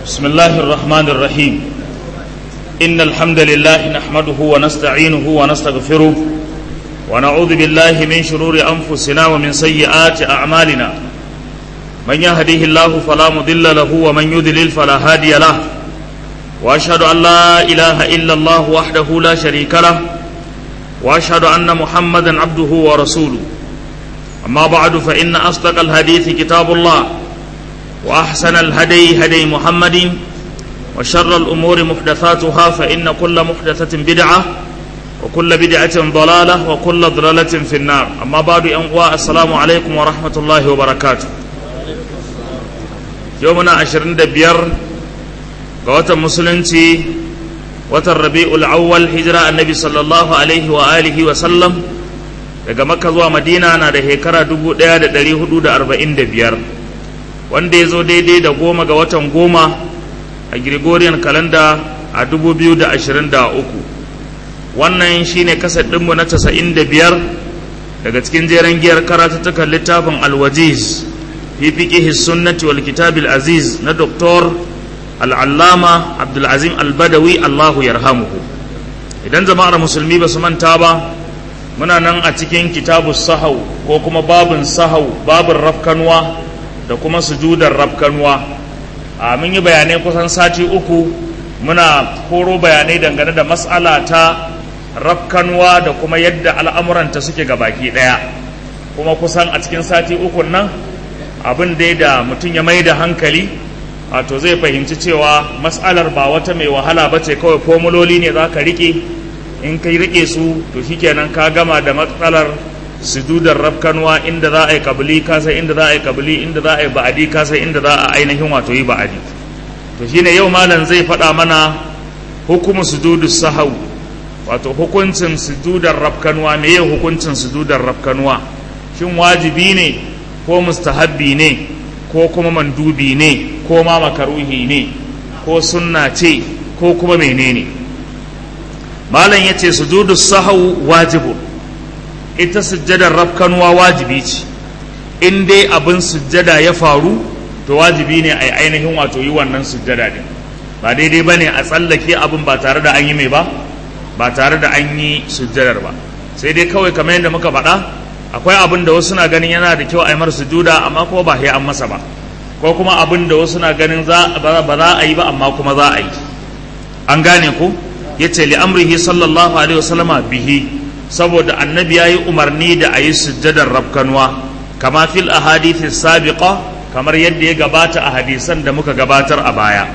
بسم الله الرحمن الرحيم إن الحمد لله نحمده ونستعينه ونستغفره ونعوذ بالله من شرور أنفسنا ومن سيئات أعمالنا من يهديه الله فلا مضل له ومن يضلل فلا هادي له وأشهد أن لا إله إلا الله وحده لا شريك له وأشهد أن محمدا عبده ورسوله أما بعد فإن أصدق الحديث كتاب الله وأحسن الهدي هدي محمد وشر الأمور محدثاتها فإن كل محدثة بدعة وكل بدعة ضلالة وكل ضلالة في النار أما بعد أنواع السلام عليكم ورحمة الله وبركاته يومنا عشرين دبير قوات مسلمتي watan rabi'ul awwal hijira annabi sallallahu alaihi wa alihi wa sallam daga makka zuwa madina na da shekara 1445 wanda ya zo daidai da goma ga watan goma a gregorian kalanda a 2023 wannan shine kasar ɗinmu na 95 daga cikin jeren giyar karatattukan littafin alwajiz fi fiqihi sunnati wal kitabil aziz na doktor al'allama abdulazim albadawi allahu yarhamuhu idan jama'ar musulmi ba su manta ba muna nan a cikin kitabu sahau ko kuma babin sahau babin rafkanuwa da kuma sujudar rafkanuwa a mun yi bayanai kusan sati uku muna koro bayanai dangane da matsala ta rafkanuwa da kuma yadda al'amuranta suke ga baki ɗaya kuma kusan a cikin sati uku nan abin dai da mutum ya mai da hankali wato zai fahimci cewa matsalar ba wata mai wahala ba ce kawai formuloli ne za ka rike in ka rike su to shikenan ka gama da matsalar sujudar rafkanwa inda za a yi kabili kasa inda za a yi kabili inda za a yi ba'adi kasa inda za a ainihin wato yi ba'adi to shine yau malam zai faɗa mana hukumu sujudu sahau wato hukuncin sujudar rafkanwa me hukuncin sujudar rafkanwa shin wajibi ne ko mustahabbi ne ko kuma mandubi ne ko ma makaruhi ne ko sunna ce ko kuma menene malam ya ce sujudu sahau wajibu ita sujjadar rafkanuwa wajibi ce in dai abin sujjada ya faru to wajibi ne a ainihin wato yi wannan sujjada din ba daidai ba ne a tsallake abin ba tare da an yi mai ba ba tare da an yi sujjadar ba sai dai kawai kamar yadda muka faɗa akwai abin da wasu na ganin yana da kyau a yi mar sujuda amma kuma ba sai an masa ba ko kuma abin da wasu na ganin ba za a yi ba amma kuma za a yi an gane ku ya ce li'amrihi sallallahu alaihi wasallama bihi saboda annabi ya yi umarni da a yi sujjadar rafkanuwa kama fil ahadithi sabiqa kamar yadda ya gabata a hadisan da muka gabatar a baya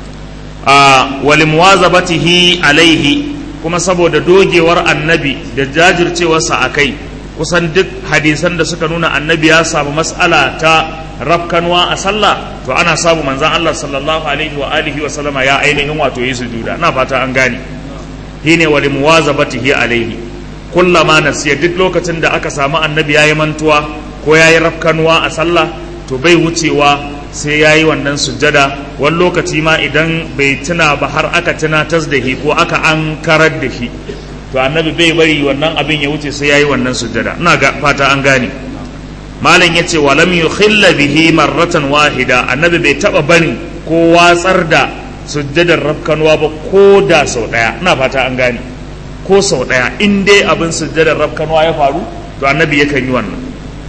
a walimwazabatihi alaihi kuma saboda dogewar annabi da jajircewarsa a kai kusan duk hadisan da suka nuna annabi ya samu mas'ala ta rafkanwa a sallah to ana samu manzan Allah sallallahu alaihi wa alihi wa sallama ya ainihin wato yi sujuda ina fata an gane shine wa limuwazabatihi alaihi kullama nasiya duk lokacin da aka samu annabi yayi mantuwa ko yayi rafkanwa a sallah to bai wucewa sai yayi wannan sujjada wani lokaci ma idan bai tuna ba har aka tunatar da shi ko aka an karar da shi to annabi bai bari wannan abin ya wuce sai yayi wannan sujjada ina ga fata an gane malam yace wa lam yukhilla bihi marratan wahida annabi bai taba bani ko watsar da sujjadar rafkanwa ba ko da sau daya ina fata an gane ko sau daya in dai abin sujjadar rafkanwa ya faru to annabi yakan yi wannan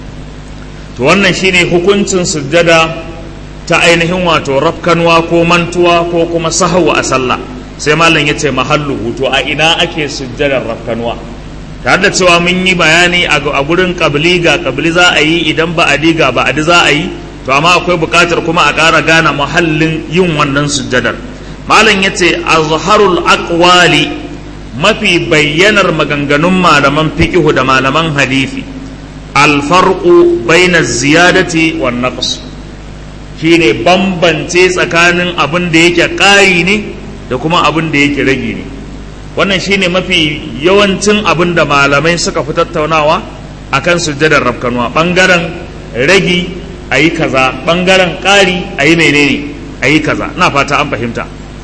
to wannan shine hukuncin sujjada ta ainihin wato rafkanwa ko mantuwa ko kuma sahawa a sallah sai malam ya ce mahallu to a ina ake sujjadar rafkanwa tare da cewa mun yi bayani a gurin kabili ga kabili za a yi idan ba adi ga ba adi za a yi to amma akwai buƙatar kuma a ƙara gane mahallin yin wannan sujjadar malam ya ce azharul aqwali mafi bayyanar maganganun malaman fiqihu da malaman hadisi alfarqu baina ziyadati wan naqs shine bambance tsakanin abin da yake ƙari ne da kuma abin da yake rage ne wannan shine mafi yawancin abin da malamai suka fi tattaunawa akan sujjadar rafkanuwa ɓangaren ragi a yi kaza ɓangaren ƙari a yi menene a yi kaza na fata an fahimta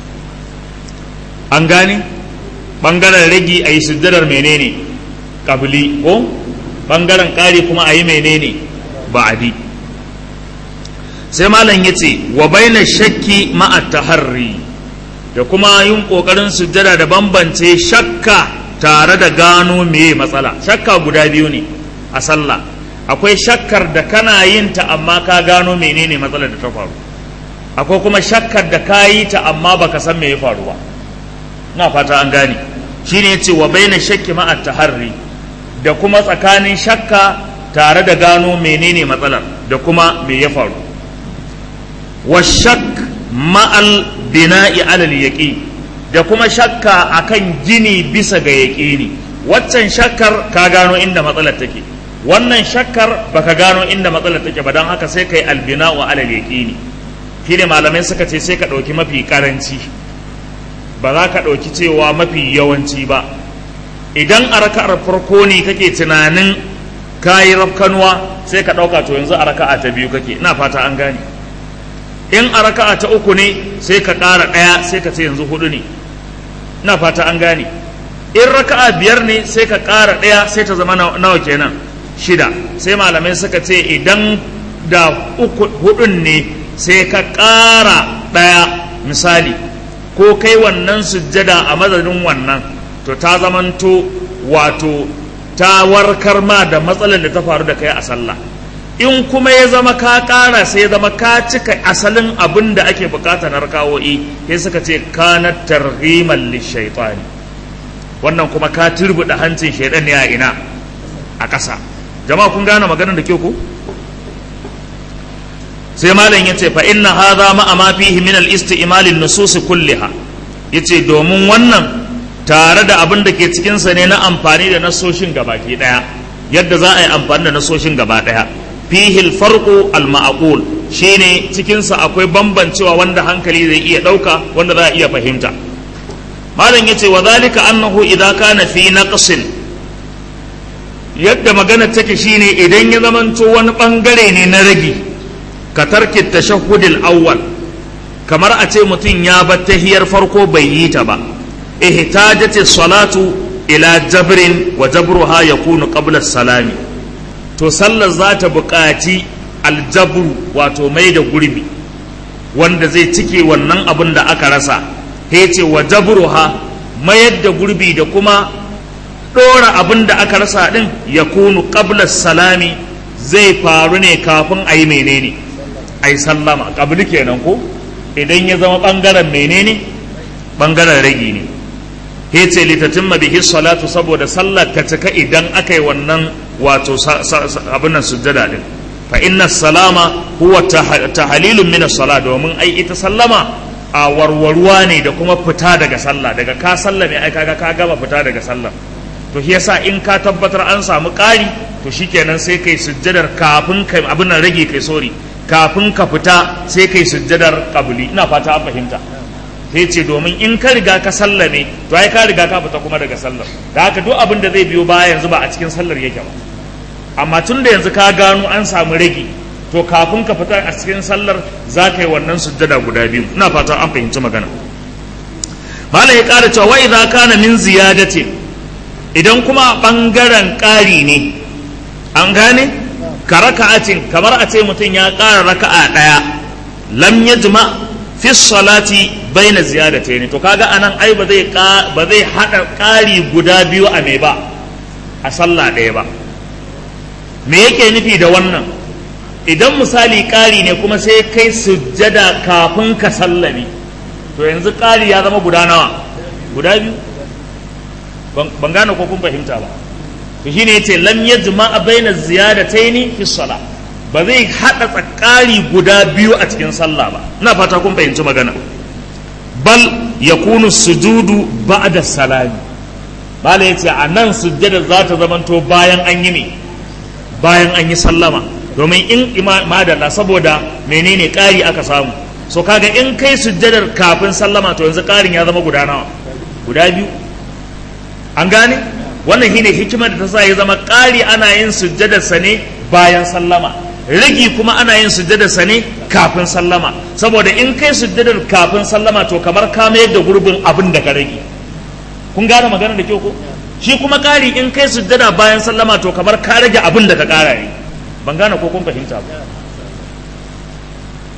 an gane ɓangaren ragi a yi sujjadar menene ƙabili ko ɓangaren ƙari kuma a yi menene ba'adi sai malam ya ce wa baina shakki ma'a taharri da kuma yin ƙoƙarin sujjada da bambance shakka tare da gano meye matsala shakka guda biyu ne a sallah akwai shakkar da kana yin ta amma ka gano menene matsalar da ta faru akwai kuma shakkar da ka yi ta amma baka san me ya faru ba na fata an gane shine yace wa baina shakki ma'a taharri da kuma tsakanin shakka tare da gano menene matsalar da kuma me ya faru wa shak ma'al bina'i alal yaqin da kuma shakka akan gini bisa ga yaƙini waccan shakkar ka gano inda matsalar take wannan shakkar baka gano inda matsalar take ba don haka sai kai albina wa alal yaqini shine malamai suka ce sai ka ɗauki mafi karanci ba za ka ɗauki cewa mafi yawanci ba idan a raka'ar farko ne kake tunanin kayi rafkanuwa sai ka ɗauka to yanzu a raka'a ta biyu kake ina fata an gane in a raka'a ta uku ne sai ka ƙara ɗaya sai ka ce yanzu hudu ne ina fata an gane in raka'a biyar ne sai ka ƙara ɗaya sai ta zama nawa kenan shida sai malamai suka ce idan da uku hudun ne sai ka ƙara ɗaya misali ko kai wannan sujjada a madadin wannan to ta zamanto wato ta warkar ma da matsalar da ta faru da kai a sallah in kuma ya zama ka ƙara sai ya zama ka cika asalin abin da ake bukata na rakawo'i sai suka ce kana targhiman lishaitani wannan kuma ka turbuɗe hancin shaidan ne a ina a ƙasa jama'a kun gane maganar da ke ku sai malam yace fa inna hadha ma ma fihi min al isti'mal an nusus kulliha yace domin wannan tare da abin da ke cikin sa ne na amfani da nasoshin gabaki daya yadda za a yi amfani da nasoshin gaba daya fihi al farqu al ma'qul shine cikin sa akwai bambancewa wanda hankali zai iya dauka wanda za a iya fahimta malam yace wa zalika annahu idza kana fi naqsin yadda magana take shine idan ya zamanto wani bangare ne na ragi ka tarki tashahhudil awwal kamar a ce mutum ya bar tahiyar farko bai yi ta ba ihtajat salatu ila jabrin wa jabruha yakunu qabla salami to sallar za ta buƙaci aljabru wato mai da gurbi wanda zai cike wannan abin da aka rasa ce wa jabruha mayar da gurbi da kuma ɗora abin da aka rasa ɗin ya kunu qabla salami zai faru ne kafin a yi menene a yi sallama ƙabli kenan ko idan ya zama ɓangaren menene ɓangaren ragi ne he ce litatin bihi salatu saboda sallar ta cika idan aka yi wannan wato abin nan sujjada din fa inna salama huwa tahalilun min as-sala domin ai ita sallama a warwarwa ne da kuma fita daga sallah daga ka sallame ai kaga ka gama fita daga sallah to shi yasa in ka tabbatar an samu ƙari to shikenan sai kai sujjadar kafin kai abin nan rage kai sori kafin ka fita sai kai sujjadar qabli ina fata an fahimta sai ce domin in ka riga ka sallame to ai ka riga ka fita kuma daga sallar da haka duk abin da zai biyo baya yanzu ba a cikin sallar yake ba amma tun da yanzu ka gano an samu rage to kafin ka fita a cikin sallar za ka yi wannan sujjada guda biyu ina fata an fahimci magana malam ya ƙara cewa wa idza kana min ziyadatin idan kuma bangaren ƙari ne an gane ka raka'atin kamar a ce mutum ya ƙara raka'a ɗaya lam yajma fi salati baina ziyadatayn to kaga anan ai ba zai ba zai hada ƙari guda biyu a me ba a sallah ɗaya ba me yake nufi da wannan idan misali ƙari ne kuma sai kai sujjada kafin ka sallame to yanzu ƙari ya zama guda nawa guda biyu ban gane ko kun fahimta ba to shine yace lam yajma baina ziyadataini fi salah ba zai hada tsakari guda biyu a cikin sallah ba ina fata kun fahimci magana bal yakunu sujudu ba'da salami bala yace a nan sujjada za ta zamanto bayan an yi ne bayan an yi sallama domin in madalla saboda menene ƙari aka samu so kaga in kai sujjadar kafin sallama to yanzu ƙarin ya zama guda nawa guda biyu an gane wannan shine hikimar da ta sa ya zama ƙari ana yin sujjadarsa ne bayan sallama rigi kuma ana yin sujjadarsa ne kafin sallama saboda in kai sujjadar kafin sallama to kamar ka mayar da gurbin abin da ka rage kun gane magana da kyau ko shi kuma ƙari in kai sujjada bayan sallama to kamar ka rage abin da ka ƙara ne ban gane ko kun fahimta ba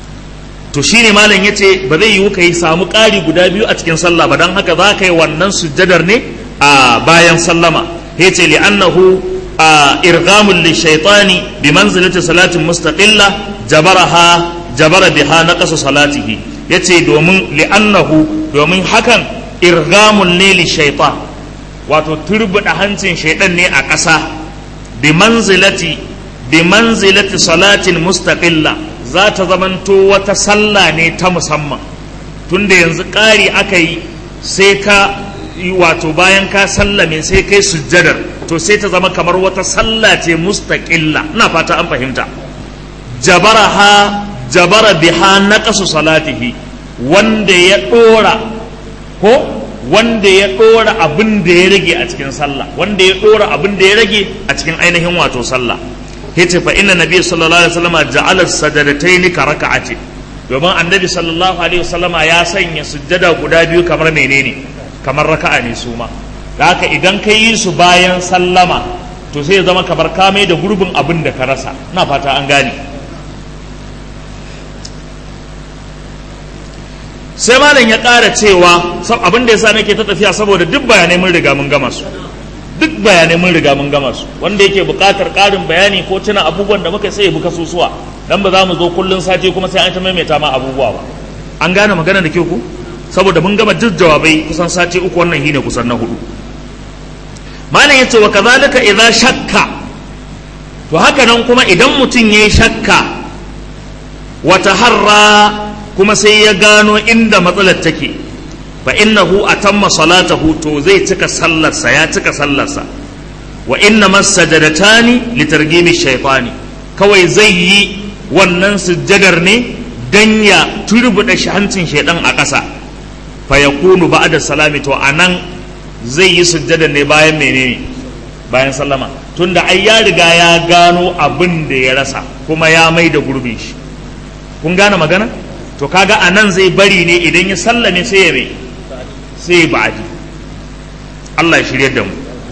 to shine malam yace ba zai yiwu kai samu ƙari guda biyu a cikin sallah ba dan haka za ka yi wannan sujjadar ne a bayan sallama yace li annahu irghamul lishaytani bi manzilati salatin mustaqilla jabaraha jabara biha naqasu salatihi yace domin li annahu domin hakan irghamul ne lishaytan wato turbuda hancin shaidan ne a ƙasa bi manzilati bi manzilati salatin mustaqilla za ta zamanto wata sallah ne ta musamman tunda yanzu ƙari aka yi sai ka wato bayan ka sallame sai kai sujjadar to sai ta zama kamar wata sallah ce mustaqilla ina fata an fahimta jabaraha jabara biha naqasu salatihi wanda ya dora ko wanda ya ɗora abin da ya rage a cikin sallah wanda ya ɗora abin da ya rage a cikin ainihin wato sallah yace fa inna nabiy sallallahu alaihi wasallam ja'ala sajadatayn ka raka'ati domin annabi sallallahu alaihi wasallam ya sanya sujjada guda biyu kamar menene kamar raka'a ne su ma da haka idan ka yi su bayan sallama to sai ya zama kamar ka mai da gurbin abin da ka rasa ina fata an gane sai malam ya ƙara cewa abin da yasa nake ta tafiya saboda duk bayanai mun riga mun gama su duk bayanai mun riga mun gama su wanda yake buƙatar ƙarin bayani ko tuna abubuwan da muka sai buka susuwa dan ba za mu zo kullun sati kuma sai an ta maimaita ma abubuwa ba an gane magana da kyau ku saboda mun gama duk jawabai kusan sati uku wannan shine kusan na hudu malam yace wa kazalika idza shakka to haka nan kuma idan mutum yayi shakka wa taharra kuma sai ya gano inda matsalar take fa innahu atamma salatahu to zai cika sallarsa ya cika sallarsa wa inna masajadatani litargimi shaytani kawai zai yi wannan sujjadar ne dan ya turbuda hancin shaidan a ƙasa fa yakunu ba'da salami to anan zai yi sujjadar ne bayan menene bayan sallama tunda ai ya riga ya gano abin da ya rasa kuma ya mai da gurbin shi kun gane magana to kaga a nan zai bari ne idan ya sallame sai ya mai sai ya ba'adi Allah ya shirya da mu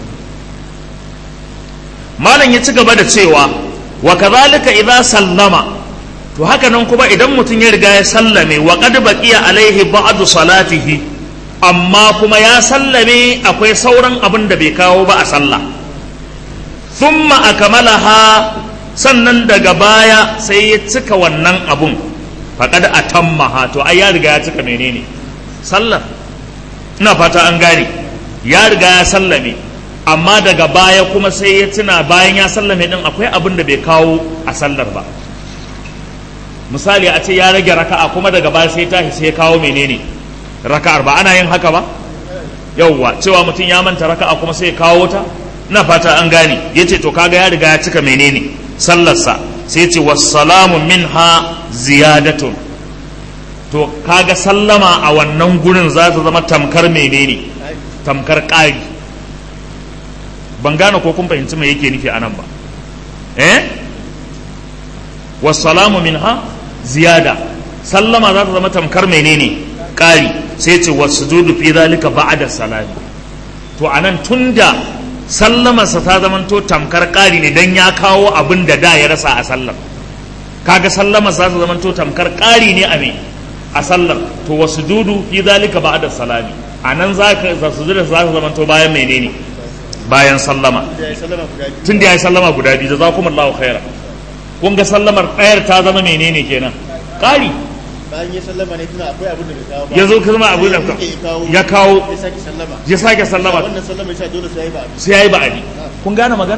malam ya ci gaba da cewa wa kadhalika idza sallama to haka nan kuma idan mutum ya riga ya sallame wa qad baqiya alaihi ba'du salatihi amma kuma ya sallame akwai sauran abin da bai kawo ba a sallah thumma akmalaha sannan daga baya sai ya cika wannan abun faƙad a tammaha to ai ya riga ya cika menene sallar ina fata an gane ya riga ya sallame amma daga baya kuma sai ya tuna bayan ya sallame din akwai abin da bai kawo a sallar ba misali a ce ya rage raka'a kuma daga baya sai tashi sai ya kawo menene raka'ar ba ana yin haka ba yauwa cewa mutum ya manta raka'a kuma sai ya kawo ta ina fata an gane yace to kaga ya riga ya cika menene sallarsa sai ce wassalamu minha ziyadatun to kaga sallama a wannan gurin za ta zama tamkar menene tamkar ƙari ban gane ko kun fahimci mai yake nufi a nan ba eh wassalamu minha ziyada sallama za ta zama tamkar menene ƙari sai ce wasujudu fi zalika ba'da salami to anan tunda sallamarsa ta zamanto tamkar ƙari ne don ya kawo abin da da ya rasa a sallar kaga sallamar za ta zamanto tamkar ƙari ne a me a sallar to wasu dudu fi zalika ba da salami a nan za ka za su za ta zamanto bayan menene bayan sallama tun da ya yi sallama guda biyu da za kuma Allah khaira kun ga sallamar ɗayar ta zama menene kenan ƙari bayan ya sallama ne tuna akwai abin da bai kawo ba ya zo kuma abin da ya kawo ya sake sallama ya sake sallama wannan sallama ya sa dole sai ya yi ba sai ya yi ba'adi kun gane magana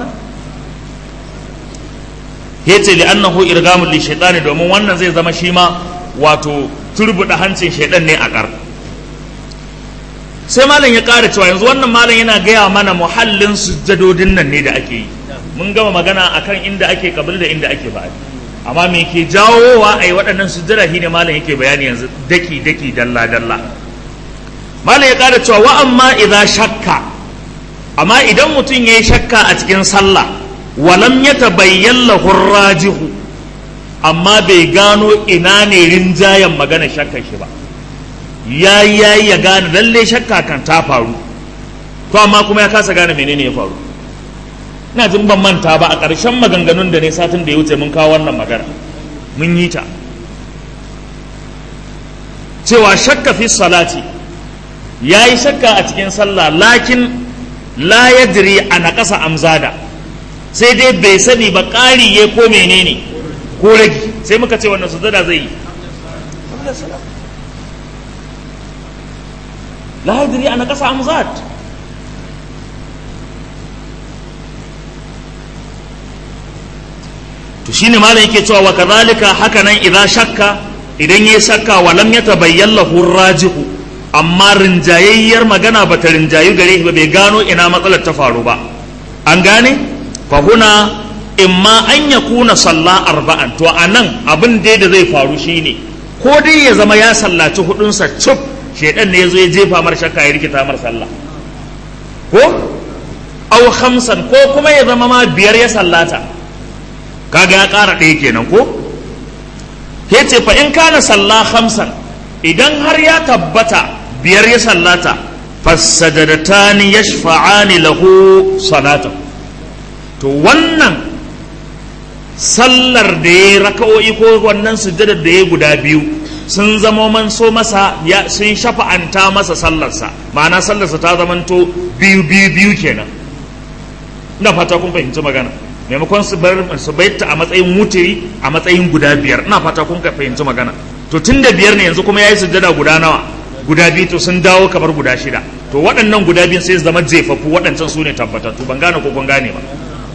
ya ce li'annahu irgamun li shaitani domin wannan zai zama shi ma wato turbuɗa hancin shaidan ne a ƙar sai malam ya ƙara cewa yanzu wannan malam yana gaya mana muhallin sujjadodin nan ne da ake yi mun gama magana akan inda ake kabili da inda ake ba'adi amma me ke jawowa a yi waɗannan sujjada shi ne malam yake bayani yanzu daki daki dalla dalla malam ya ƙara cewa wa amma idan shakka amma idan mutum ya yi shakka a cikin sallah walam ya tabayyan lahur rajihu amma bai gano ina ne rinjayen magana shakka shi ba ya yi ya gane lalle shakka kan ta faru to amma kuma ya kasa gane menene ya faru ina jin ban manta ba a ƙarshen maganganun da ne satin da ya wuce mun kawo wannan magana mun yi ta cewa shakka fi salati ya yi shakka a cikin sallah lakin la yadri a naƙasa amzada sai dai bai sani ba ƙari ya ko menene ko ragi sai muka ce wannan sujada zai yi la yadri a naƙasa amzad to shine malam yake cewa wa kadhalika haka nan idan shakka idan yayi shakka wa lam yatabayyan lahu rajihu amma rinjayayyar magana bata rinjayu gare shi ba bai gano ina matsalar ta faru ba an gane fa huna imma an yakuna salla arba'an to anan abin dai da zai faru shine ko dai ya zama ya sallaci hudunsa cuf shedan ne yazo ya jefa mar shakka ya rikita mar sallah ko aw khamsan ko kuma ya zama ma biyar ya sallata kaga ya ƙara ɗaya kenan ko ya ce fa in kana salla hamsan idan har ya tabbata biyar ya sallata fassajadatani yashfa'ani lahu salatan to wannan sallar da ya raka'o'i ko wannan sujjadar da ya guda biyu sun zama man so masa ya sun shafa'anta masa sallarsa ma'ana sallarsa ta zamanto biyu biyu biyu kenan ina fata kun fahimci magana maimakon su bar su bayyata a matsayin mutiri a matsayin guda biyar ina fata kun ka fahimci magana to tun da biyar ne yanzu kuma yayi sujjada guda nawa guda biyu to sun dawo kamar guda shida to waɗannan guda biyun sai su zama jefafu waɗancan su ne tabbatattu ban gane ko kun gane ba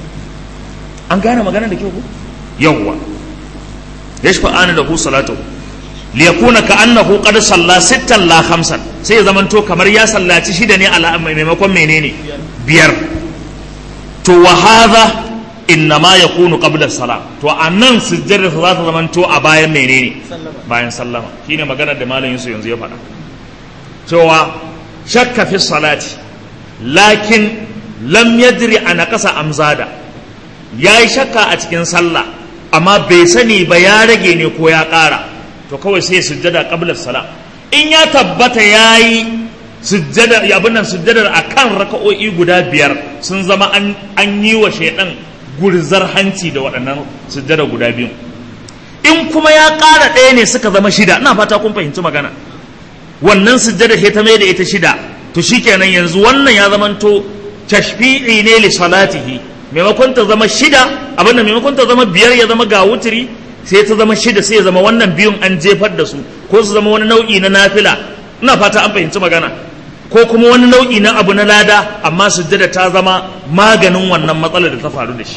an gane magana da kyau ko yawwa yashfa'ani lahu salatu liyakuna ka annahu qad salla sittan la khamsan sai ya zamanto kamar ya sallaci shida ne ala maimakon menene biyar to wa hadha innama ya kunu qabla salam to a nan sujjada za ta zamanto a bayan menene bayan sallama shine maganar da malam Yusuf yanzu ya faɗa cewa shakka fi salati lakin lam yadri ana ƙasa amzada ya yi shakka a cikin sallah amma bai sani ba ya rage ne ko ya ƙara to kawai sai sujjada qabla salam in ya tabbata ya yi sujjada abin nan sujjadar akan raka'o'i guda biyar sun zama an yi wa shaidan gurzar hanci da waɗannan sujjada guda biyu in kuma ya ƙara ɗaya ne suka zama shida ina fata kun fahimci magana wannan sujjada sai ta mai da ita shida to shikenan yanzu wannan ya zamanto tashfi'i ne li salatihi maimakon ta zama shida abin da maimakon ta zama biyar ya zama ga wutiri sai ta zama shida sai ya zama wannan biyun an jefar da su ko su zama wani nau'i na nafila ina fata an fahimci magana ko kuma wani nau'i na abu na lada amma sujjada ta zama maganin wannan matsalar da ta faru da shi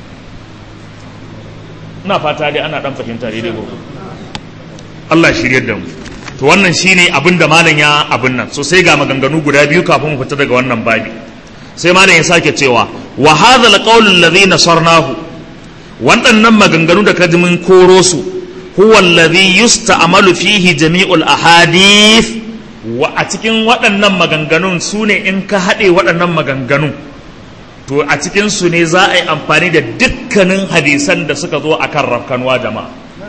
ina fata dai ana dan fahimta daidai gobe Allah shiryar da mu to wannan shine abin da malam ya abin nan so sai ga maganganu guda biyu kafin mu fita daga wannan babi sai malam ya sake cewa wa hadha alqawl alladhi nasarnahu waɗannan maganganu da kaji mun koro su huwa alladhi yusta'malu fihi jami'ul ahadith wa a cikin waɗannan maganganun su ne in ka haɗe waɗannan maganganun to a cikin su ne za a yi amfani da dukkanin hadisan da suka zo akan rafkanuwa jama'a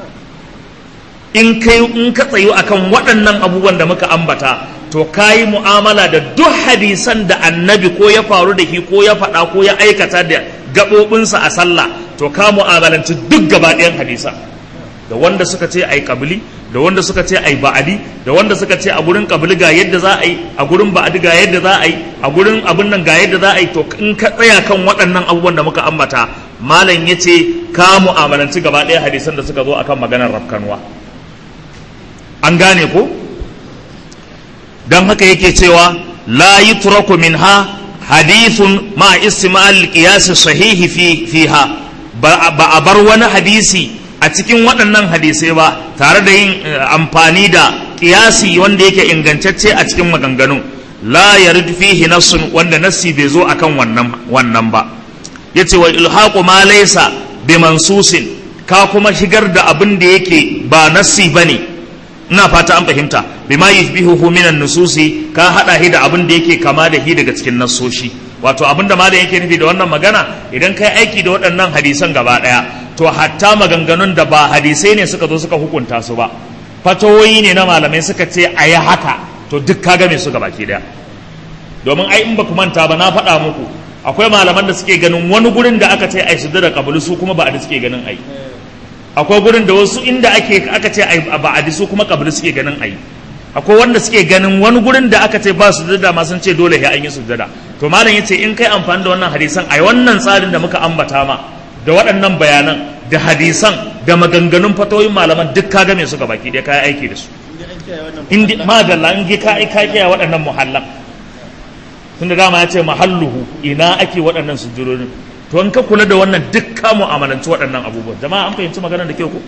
in kai in ka tsayu akan waɗannan abubuwan da muka ambata to ka yi mu'amala da duk hadisan da annabi ko ya faru da shi ko ya faɗa ko ya aikata da gaɓoɓinsa a sallah to ka mu'amalanci duk gaba ɗayan hadisan da wanda suka ce ai kabili da wanda suka ce ai ba'adi da wanda suka ce a gurin kabili ga yadda za a yi a gurin ba'adi ga yadda za a yi a gurin abin nan ga yadda za a yi to in ka tsaya kan waɗannan abubuwan da muka ambata malam ya ce ka mu'amalanci gaba ɗaya hadisan da suka zo akan maganar rafkanwa an gane ko don haka yake cewa la yutraku minha hadithun ma istimal qiyas sahihi fi fiha ba a bar wani hadisi a cikin waɗannan hadisai ba tare da yin amfani da ƙiyasi wanda yake ingantacce a cikin maganganun la yarid fihi nassun wanda nassi bai zo akan wannan wannan ba yace wa ilhaqu ma laysa bi mansusin ka kuma shigar da abin da yake ba nassi bane ina fata an fahimta bima yushbihuhu minan nususi ka hada shi da abin da yake kama da shi daga cikin nassoshi wato abin da malam yake nufi da wannan magana idan kai aiki da waɗannan hadisan gaba ɗaya to hatta maganganun da ba hadisai ne suka zo suka hukunta su ba fatawoyi ne na malamai suka ce a yi haka to duk ka game su baki daya domin ai in ba ku manta ba na faɗa muku akwai malaman da suke ganin wani gurin da aka ce ai su da kabulu su kuma ba a suke ganin ai akwai gurin da wasu inda ake aka ce ai ba a su kuma kabulu suke ganin ai akwai wanda suke ganin wani gurin da aka ce ba sujada ma sun ce dole sai an yi sujada to malam yace in kai amfani da wannan hadisan ai wannan tsarin da muka ambata ma da waɗannan bayanan da hadisan da maganganun fatoyin malaman duk ka game su baki dai kai aiki da su inda an kiyaye wannan in dai madalla in dai ka ka kiyaye waɗannan muhallan tunda dama ya ce mahalluhu ina ake waɗannan sujudodin to in ka kula da wannan duk ka mu'amalanci waɗannan abubuwan jama'a an fahimci maganar da kyau ko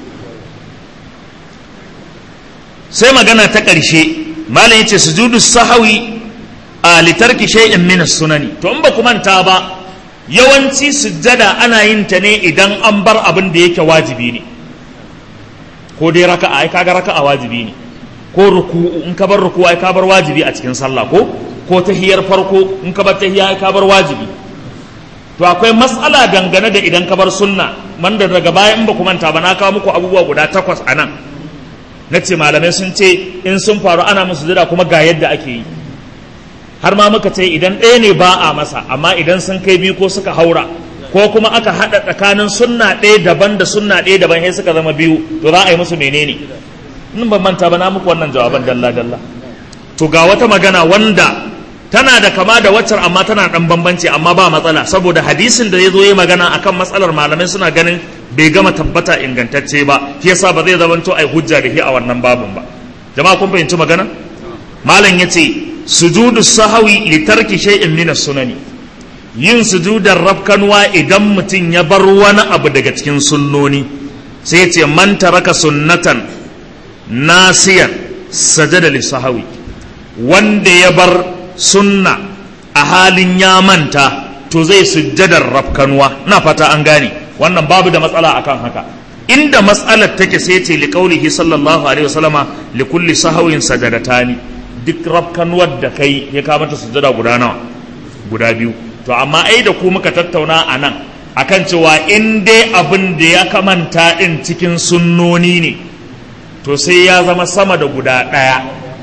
sai magana ta ƙarshe malam yace sujudu sahawi a litarki shay'in min sunani to in ba ku manta ba yawanci sujjada ana yin ta ne idan an bar abin da yake wajibi ne ko dai raka'a ai kaga raka'a wajibi ne ko ruku'u in ka bar ruku'u ai ka bar wajibi a cikin sallah ko ko tahiyar farko in ka bar tahiya ai ka bar wajibi to akwai matsala dangane da idan ka bar sunna wanda daga baya in ba ku manta ba na kawo muku abubuwa guda takwas a nan na ce malamai sun ce in sun faru ana musu jira kuma ga yadda ake yi har ma muka ce idan ɗaya ne ba a masa amma idan sun kai biyu ko suka haura ko kuma aka haɗa tsakanin sunna ɗaya daban da sunna ɗaya daban sai suka zama biyu to za a yi musu menene in ban manta ba na muku wannan jawaban dalla dalla to ga wata magana wanda tana da kama da waccar amma tana dan bambanci amma ba matsala saboda hadisin da ya zo yi magana akan matsalar malamai suna ganin bai gama tabbata ingantacce ba shi yasa ba zai zamanto ai hujja da shi a wannan babun ba jama'a kun fahimci magana malam yace sujudu sahawi li tarki shay'in min sunani yin sujudar rafkanwa idan mutum ya bar wani abu daga cikin sunnoni sai yace man taraka sunnatan nasiyan sajada li sahawi wanda ya bar sunna a halin ya manta to zai sujjadar rafkanuwa na fata an gane wannan babu da matsala akan haka inda matsalar take sai ce li qaulihi sallallahu alaihi wasallama li kulli sahawin sajadatani duk rafkanuwar da kai ya ka mata sujjada guda nawa guda biyu to amma ai da ku muka tattauna a nan akan cewa in dai abin da ya kamanta din cikin sunnoni ne to sai ya zama sama da guda ɗaya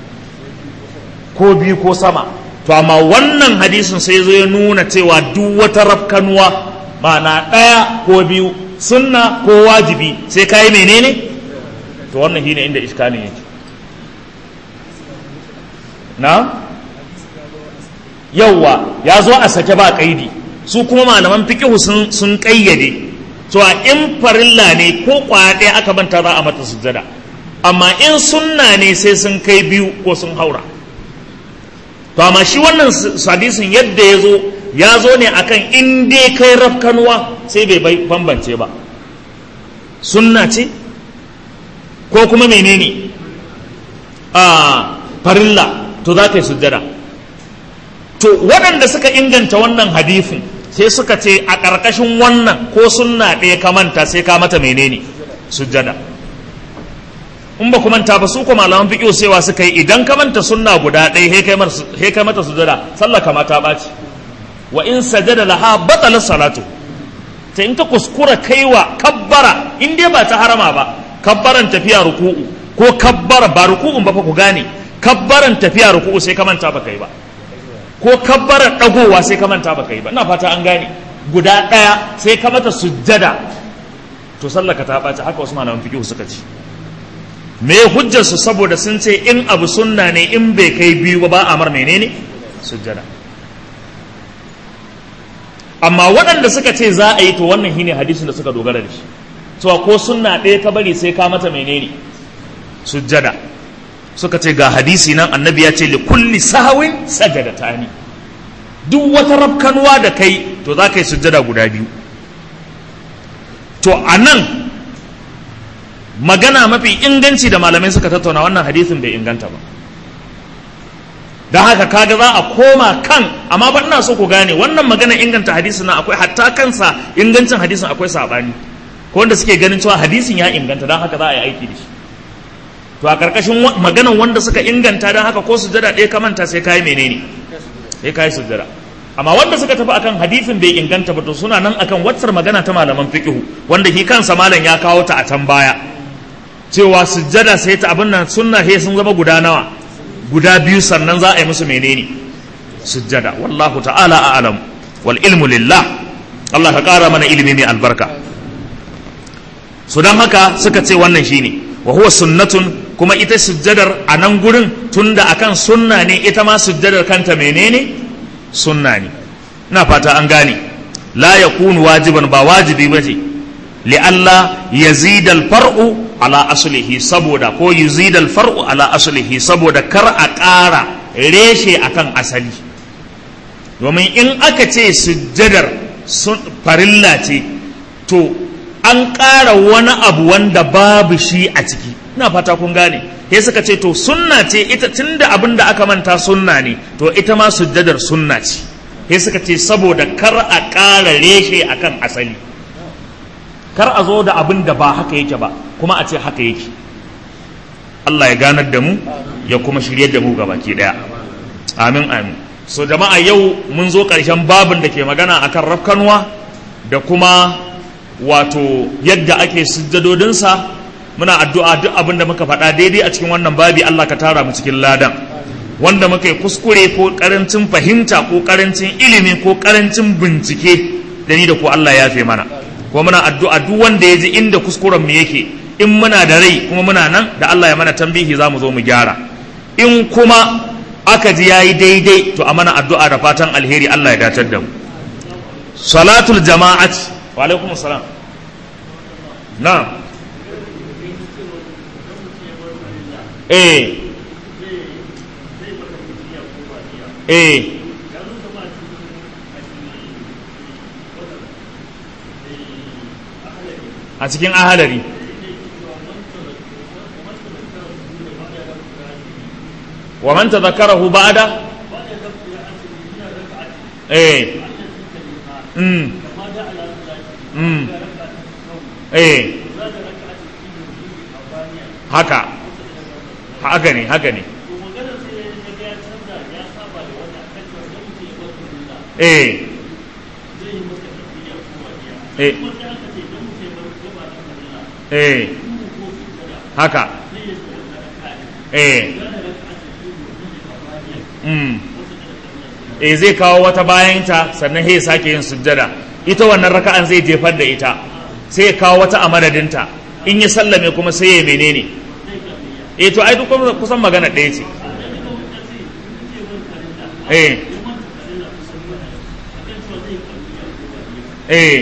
ko biyu ko sama to amma wannan hadisin sai zo ya nuna cewa duk wata rafkanuwa ma'ana ɗaya ko biyu sunna ko wajibi sai kayi menene to wannan shine inda iskalin yake na yauwa ya zo a sake ba kaidi su kuma malaman fikihu sun sun kayyade cewa in farilla ne ko kwaya ɗaya aka manta za a mata sujjada amma in sunna ne sai sun kai biyu ko sun haura to amma shi wannan hadisin yadda ya zo ya zo ne akan in dai kai rafkanuwa sai bai bambance ba sunna ce ko kuma menene a farilla to za ka yi sujjada to waɗanda suka inganta wannan hadisin sai suka ce a ƙarƙashin wannan ko sunna ɗaya ka manta sai ka mata menene sujjada in ba ku manta ba su ko malaman fiqh cewa suka yi idan ka manta sunna guda ɗaya he kai mata sujada sallah kama ta ɓaci wa in sajada laha batala salatu ta in ka kuskura kaiwa kabbara in dai ba ta harama ba kabbaran tafiya ruku'u ko kabbara ba ruku'un ba fa ku gane kabbaran tafiya ruku'u sai ka manta ba kai ba ko kabbaran dagowa sai ka manta ba kai ba ina fata an gane guda ɗaya sai ka mata sujjada to sallah ka ta ɓaci haka wasu malaman fiqh suka ce me hujjarsu saboda sun ce in abu sunna ne in bai kai biyu ba ba a mar menene sujjada amma waɗanda suka ce za a yi to wannan shine hadisin da suka dogara da shi cewa ko sunna ɗaya ka bari sai ka mata menene sujjada suka ce ga hadisi nan annabi ya ce li kulli sahawin sajadatani duk wata rafkanuwa da kai to za ka yi sujjada guda biyu to a nan magana mafi inganci da malamai suka tattauna wannan hadisin bai inganta ba don haka kaga za a koma kan amma ba ina so ku gane wannan magana inganta hadisin nan akwai hatta kansa ingancin hadisin akwai sabani ko wanda suke ganin cewa hadisin ya inganta don haka za a yi aiki da shi to a karkashin maganan wanda suka inganta don haka ko sujada ɗaya ka manta sai kayi menene sai kayi sujada amma wanda suka tafi akan hadisin bai inganta ba to suna nan akan watsar magana ta malaman fiqhu wanda shi kansa malam ya kawo ta a can baya cewa sujjada sai ta abin nan sunna he sun zama guda nawa guda biyu sannan za a yi musu menene sujjada wallahu ta'ala a'lam wal ilmu lillah Allah ka ƙara mana ilimi mai albarka su don haka suka ce wannan shine wa huwa sunnatun kuma ita sujjadar a nan gurin tunda akan sunna ne ita ma sujjadar kanta menene sunna ne ina fata an gane la yakunu wajiban ba wajibi ba ce li'alla yazidal far'u ala aslihi saboda ko yuzidal far'u ala aslihi saboda kar a ƙara reshe akan asali domin in aka ce sujjadar farilla ce to an ƙara wani abu wanda babu shi a ciki ina fata kun gane sai suka ce to sunna ce ita tunda abin da aka manta sunna ne to ita ma sujjadar sunna ce sai suka ce saboda kar a ƙara reshe akan asali kar a zo da abin da ba haka yake ba kuma a ce haka yake Allah ya ganar da mu ya kuma shiryar da mu baki daya amin amin so jama'a yau mun zo ƙarshen babin da ke magana akan rafkanwa da kuma wato yadda ake sujjadodinsa muna addu'a duk abin da muka faɗa daidai a cikin wannan babi Allah ka tara mu cikin ladan wanda muka yi kuskure ko karancin fahimta ko karancin ilimi ko karancin bincike da ni da ko Allah ya fi mana ko muna addu'a duk wanda ya ji inda kuskuren mu yake in muna da rai kuma muna nan da Allah ya mana tambihi za mu zo mu gyara in kuma aka ji yayi daidai to a mana addu'a da fatan alheri Allah ya datar da mu salatul jama'at wa alaikum salam na'am eh eh a cikin ahalari wa man tadhakkarahu ba'da eh mm mm eh haka haka ne haka ne eh eh eh haka eh mm eh zai kawo wata bayanta sannan ya sake yin sujjada ita wannan raka'an zai jefar da ita sai ya kawo wata a madadinta in ya sallame kuma sai ya menene eh to ai duk kusan magana ɗaya ce eh eh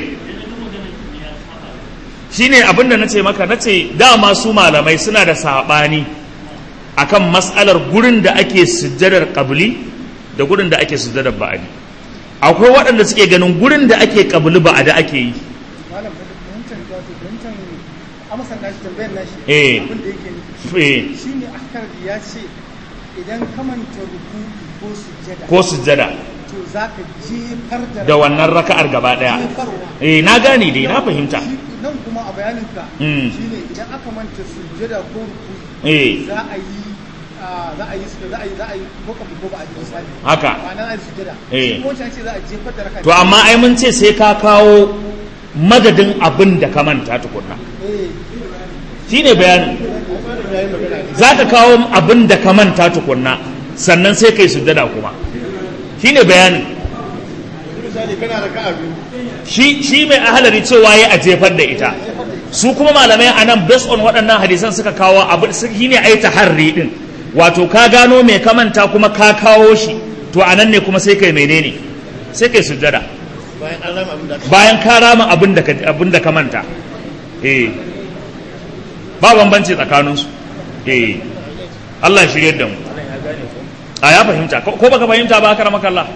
shine abinda na ce maka na ce dama su malamai suna da saɓani akan matsalar gurin da ake sujjadar ƙabli da gurin da ake sujjadar ba'adi akwai waɗanda suke ganin gurin da ake ƙabli ba'adi ake yi malam fahimtar wato fahimtar amsar nashi tambayar nashi Eh. abin da yake nufi Eh, shine akar ya ce idan ka manta ruku ko sujjada ko sujjada to zaka jefar da da wannan raka'ar gaba ɗaya jefarwa eh na gane dai na fahimta Shi- nan kuma a bayaninka Mm. shine idan aka manta sujjada ko ruku eh za a yi ah, za a yi su- za a yi za a yi ko kabul ko ba a yi misali haka ma'ana za a yi sujjada Eh. shi kuma wancan ce za a jefar da raka to amma ai mun ce sai ka kawo madadin abin da ka manta tukunna eh shine bayanin za ka kawo abin da ka manta tukunna sannan sai kai sujjada kuma shine bayanin misali kana raka'a biyu shi shi mai ahalari cewa ya a jefar da ita su kuma malamai a nan based on waɗannan hadisan suka kawo abu shi ne ai taharri din wato ka gano mai kamanta kuma ka kawo shi to a nan ne kuma sai kai menene sai kai sujjada bayan an rama abin da aka bayan ka rama abin da ka abin da ka manta eh ba bambanci tsakaninsu eh Allah ya shirye da mu a ya fahimta ko ko baka fahimta ba aka ramaka Allah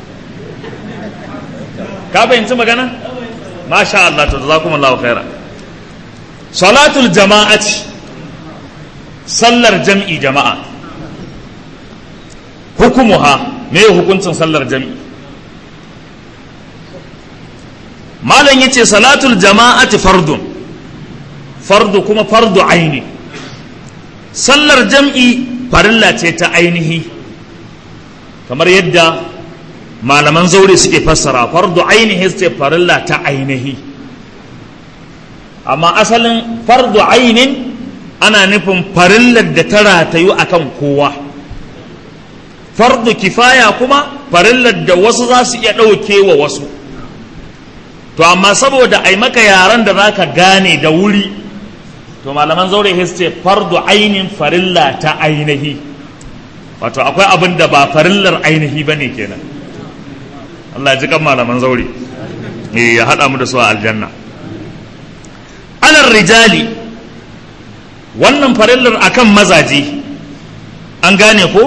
ka fahimci magana masha Allah to jazakumullahu khaira salatul jama'ati sallar jam'i jama'a hukumuha me hukuncin sallar jam'i malam yace salatul jama'ati fardun fardu kuma fardu aini sallar jam'i farilla ce ta ainihi kamar yadda malaman zaure suke fassara fardu ainihi ce farilla ta ainihi amma asalin fardu ainin ana nufin farillar da ta ratayu akan kowa fardu kifaya kuma farillar da wasu za su iya ɗauke wa wasu to amma saboda ai maka yaran da za ka gane da wuri to malaman zaure ce fardu ainin farilla ta ainihi wato akwai abin da ba farillar ainihi ba ne kenan Allah ji kan malaman zaure eh ya haɗa mu da su a aljanna alar rijali wannan farillar akan mazaje an gane ko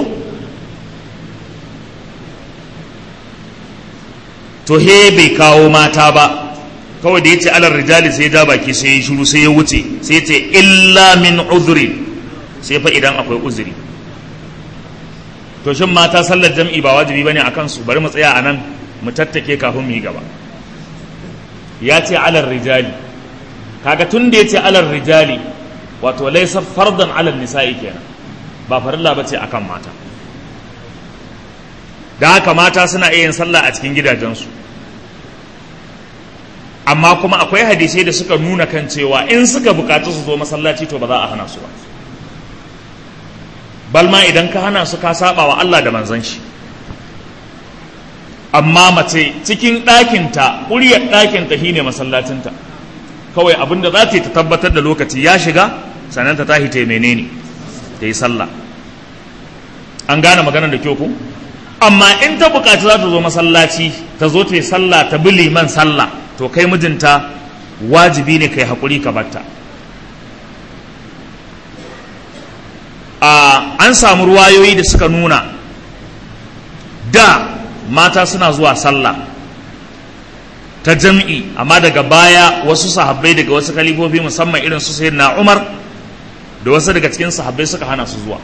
to he bai kawo mata ba kawai da ya ce alar rijali sai ya ja baki sai ya shiru sai ya wuce sai ya ce illa min uzuri sai fa idan akwai uzuri to shin mata sallar jam'i ba wajibi bane a kansu bari mu tsaya a nan mu tattake kafin mu yi gaba ya ce alar rijali kaga tun da ya ce alar rijali wato laisa fardan alal nisa'i kenan ba farilla bace akan mata da haka mata suna iya yin sallah a cikin gidajensu amma kuma akwai hadisai da suka nuna kan cewa in suka bukatu su zo masallaci to ba za a hana su ba balma idan ka hana su ka saba wa Allah da manzon shi amma mace cikin ɗakinta ƙuryar ɗakinta shine masallacinta kawai abin da za ta yi ta tabbatar da lokaci ya shiga sannan ta tashi ta menene ta yi sallah an gane maganar da kyau ku amma in ta bukaci za ta zo masallaci ta zo ta yi sallah ta bi liman sallah to kai mijinta wajibi ne kai haƙuri ka batta an samu ruwayoyi da suka nuna da mata suna zuwa sallah ta jam'i amma daga baya wasu sahabbai daga wasu kalifofi musamman irin su sayyidina Umar da wasu daga cikin sahabbai suka hana su zuwa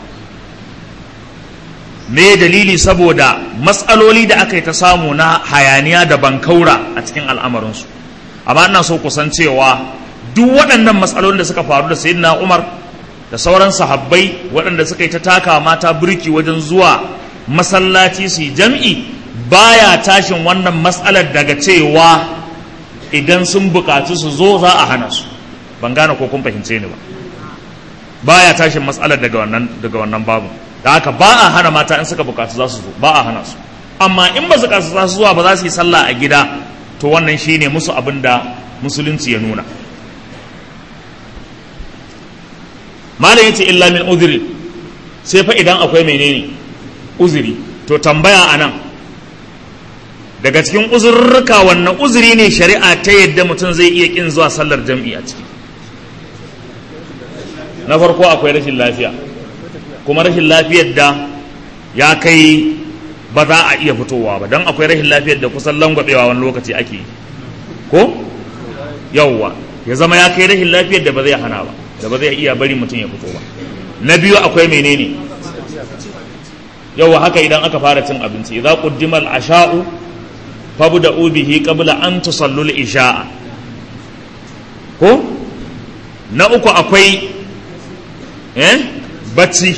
me dalili saboda matsaloli da aka yi ta samu na hayaniya da bankaura a cikin al'amarinsu amma ina so kusan cewa duk waɗannan matsalolin da suka faru da sayyidina Umar da sauran sahabbai waɗanda suka yi ta taka mata birki wajen zuwa masallaci su jam'i baya tashin wannan matsalar daga cewa idan sun bukaci su zo za a hana su ban gane ko kun fahimce ni ba baya tashin matsalar daga wannan daga wannan babu da haka ba a hana mata in suka bukaci za su zo ba a hana su amma in ba su kasu za su zuwa ba za su yi sallah a gida to wannan shine musu abin da musulunci ya nuna malam yace illa min uzuri sai fa idan akwai menene uzuri to tambaya anan daga cikin uzurruka wannan uzuri ne shari'a ta yadda mutum zai iya kin zuwa sallar jam'i a ciki na farko akwai rashin lafiya kuma rashin lafiyar da ya kai ba za a iya fitowa ba don akwai rashin lafiyar da kusan langwabewa wani lokaci ake yi ko yauwa ya zama ya kai rashin lafiyar da ba zai hana ba da ba zai iya bari mutum ya fito ba na biyu akwai menene yauwa haka idan aka fara cin abinci idza quddima al-asha'u fabda'u bihi qabla an tusallu al-isha'a ko na uku akwai eh bacci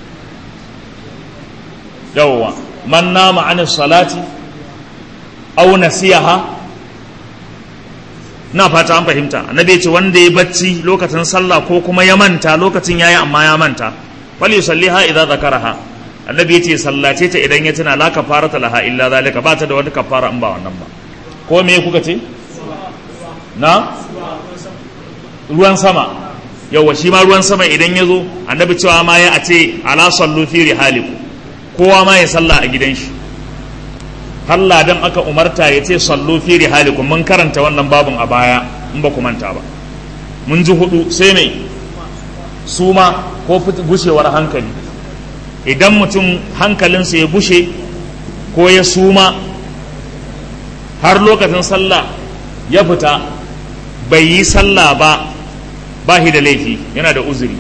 yauwa man nama an salati aw nasiyaha na fata an fahimta annabi ya ce wanda ya bacci lokacin sallah ko kuma ya manta lokacin yayi amma ya manta wal yusalliha idza zakaraha annabi ya ce sallace ta idan ya tuna la kafarata laha illa zalika ba ta da wata kafara in ba wannan ba ko me kuka ce na ruwan sama yawa shi ma ruwan sama idan ya zo annabi cewa ma ya a ce ala sallu fi rihaliku kowa ma ya salla a gidan shi Allah dan aka umarta ya ce sallu fi rihalikum mun karanta wannan babun a baya in ba ku manta ba mun ji hudu sai mai suma ko gushewar hankali idan mutum hankalinsa ya gushe ko ya suma har lokacin sallah ya fita bai yi sallah ba ba shi da laifi yana da uzuri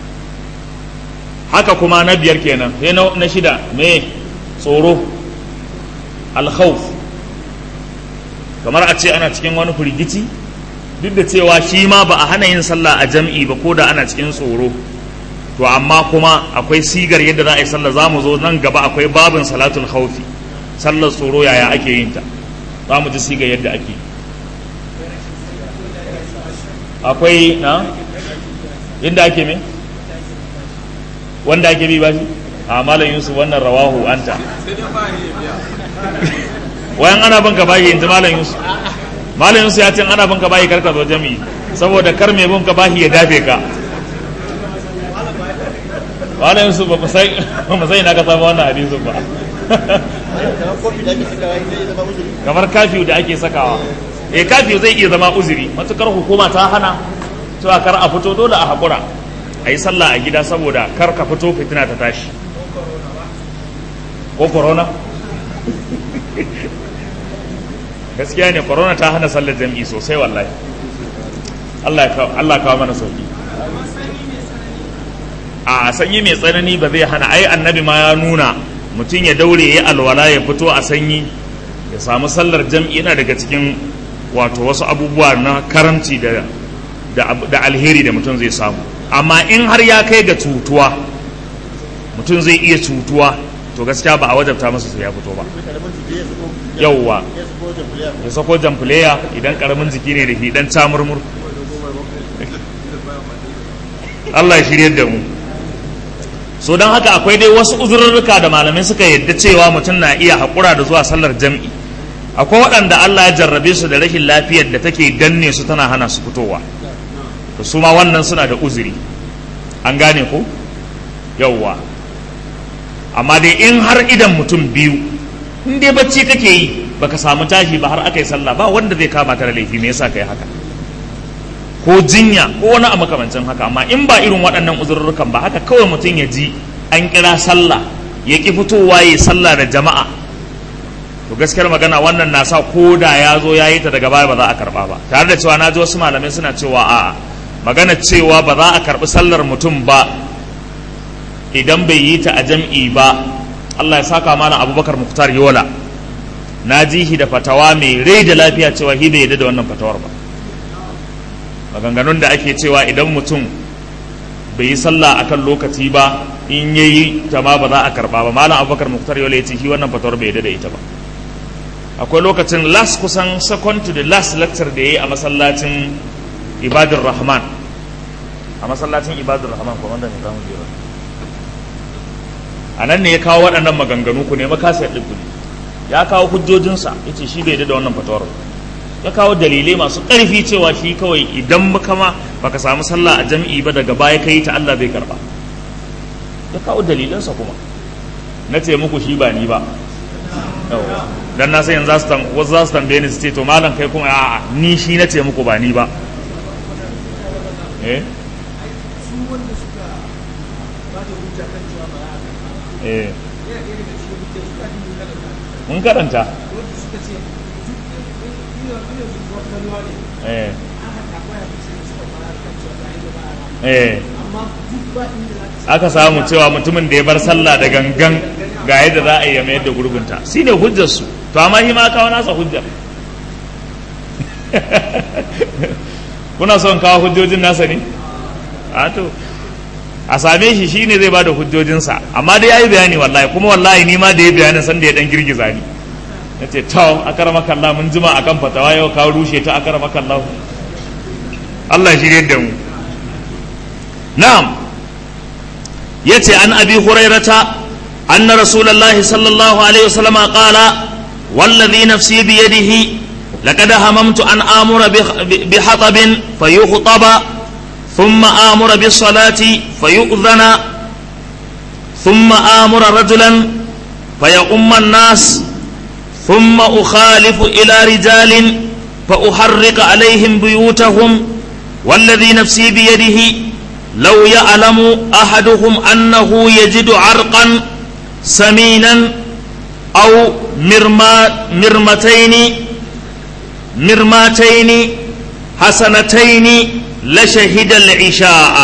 haka kuma na biyar kenan sai na shida me tsoro alkhawf kamar a ce ana cikin wani firgici duk da cewa shi ma ba a hana yin sallah a jam'i ba ko da ana cikin tsoro to amma kuma akwai sigar yadda za a yi sallah za mu zo nan gaba akwai babin salatul khawfi sallar tsoro yaya ake yin ta za mu ji sigar yadda ake akwai na inda ake me wanda ake bi ba shi a malam yusuf wannan rawahu anta wayan ana banka bayi yanzu malam yusuf malam yusuf ya ce ana banka bayi karka zo jami'i saboda kar mai banka bayi ya dafe ka wala yansu ba mu sai ba mu sai na ka samu wannan hadisin ba kamar kofi da ake sakawa zai zama uzuri kamar kafiyu da ake sakawa eh kafiyu zai iya zama uzuri matukar hukuma ta hana cewa kar a fito dole a hakura a yi sallah a gida saboda kar ka fito fitina ta tashi ko corona gaskiya ne corona ta hana sallar jam'i sosai wallahi Allah ya kawo Allah ya kawo mana sauki a sanyi mai tsanani ba zai hana ai annabi ma ya nuna mutum ya daure ya alwala ya fito a sanyi ya samu sallar jam'i yana daga cikin wato wasu abubuwa na karamci da da, da alheri da mutum zai samu amma in har ya kai ga cutuwa mutum zai iya cutuwa to gaskiya ba a wajabta masa sai ya fito ba karamin jiki ya sako yauwa ya sako jamhuriya ya sako jamfuleya idan karamin jiki ne da shi dan camurmur Allah ya shirye da mu so don haka akwai dai wasu uzurruka da malamai suka yadda cewa mutum na iya haƙura da zuwa sallar jam'i akwai waɗanda Allah ya jarrabe su da rashin lafiyar da take danne su tana hana su fitowa to su ma wannan suna da uzuri an gane ko yauwa amma dai in har idan mutum biyu in dai bacci kake yi baka samu tashi ba har aka yi sallah ba wanda zai kama ka da laifi me yasa kai haka ko jinya ko wani a makamancin haka amma in ba irin waɗannan uzurrukan ba haka kawai mutum ya ji an kira sallah ya ki fitowa ya sallah da jama'a to gaskiyar magana wannan na sa ko da ya zo ya yi ta daga baya ba za a karba ba tare da cewa na ji wasu malamai suna cewa a'a magana cewa ba za a karbi sallar mutum ba idan bai yi ta a jam'i ba Allah ya saka mana abubakar muktar yola na ji shi da fatawa mai rai da lafiya cewa shi bai yadda da wannan fatawar ba maganganun da ake cewa idan mutum bai yi sallah akan lokaci ba in yayi ta ma ba za a karba ba malam abubakar muktar yola ya ce shi wannan fatawar bai yadda da ita ba akwai lokacin last kusan second to the last lecture da ya yi a masallacin ibadur rahman a masallacin ibadur rahman kuma wanda ne zamu jira a nan ne ya kawo waɗannan maganganu ku ne makasiyar ɗin ne ya kawo hujjojinsa ya ce shi bai da wannan fatawar ya kawo dalilai masu ƙarfi cewa shi kawai idan muka ma baka samu sallah a jam'i ba daga baya kai ta Allah zai karba ya kawo dalilansa kuma na ce muku shi ba ni ba Yawwa. dan na san yanzu za su tam- wasu za su tambaye ni su ce to malam kai kuma a'a ni shi na ce muku ba ni ba eh su wanda suka ba da hujja kan cewa ba za a karɓa eh yana ɗaya daga cikin hujjar su kafin yin kalanta mun karanta wanda suka ce duk ina ina zuwa kalwa ne eh aka karɓa ya fi sai suka fara kan cewa za a yi da ba a rama eh amma duk ba inda za ka aka samu cewa mutumin da ya bar sallah da gangan ga yadda za a yi ya mayar da gurbinta shi ne hujjarsu to amma shi ma kawo nasa hujjar kuna son kawo hujjojin nasa ne a to a same shi shi ne zai ba da hujjojinsa amma dai ya yi bayani wallahi kuma wallahi ni ma da ya bayanin san da ya dan girgiza ni na ce to a karama kalla mun jima a kan fatawa yau ka rushe ta a karama kalla Allah shi da mu na'am yace an abi hurairata anna rasulullahi sallallahu alaihi wasallam qala والذي نفسي بيده لقد هممت أن آمر بحطب فيخطب ثم آمر بالصلاة فيؤذن ثم آمر رجلا فيقوم الناس ثم أخالف إلى رجال فأحرق عليهم بيوتهم والذي نفسي بيده لو يعلم أحدهم أنه يجد عرقا سمينا أو مرما مرمتين مرماتين حسنتين لشهد العشاء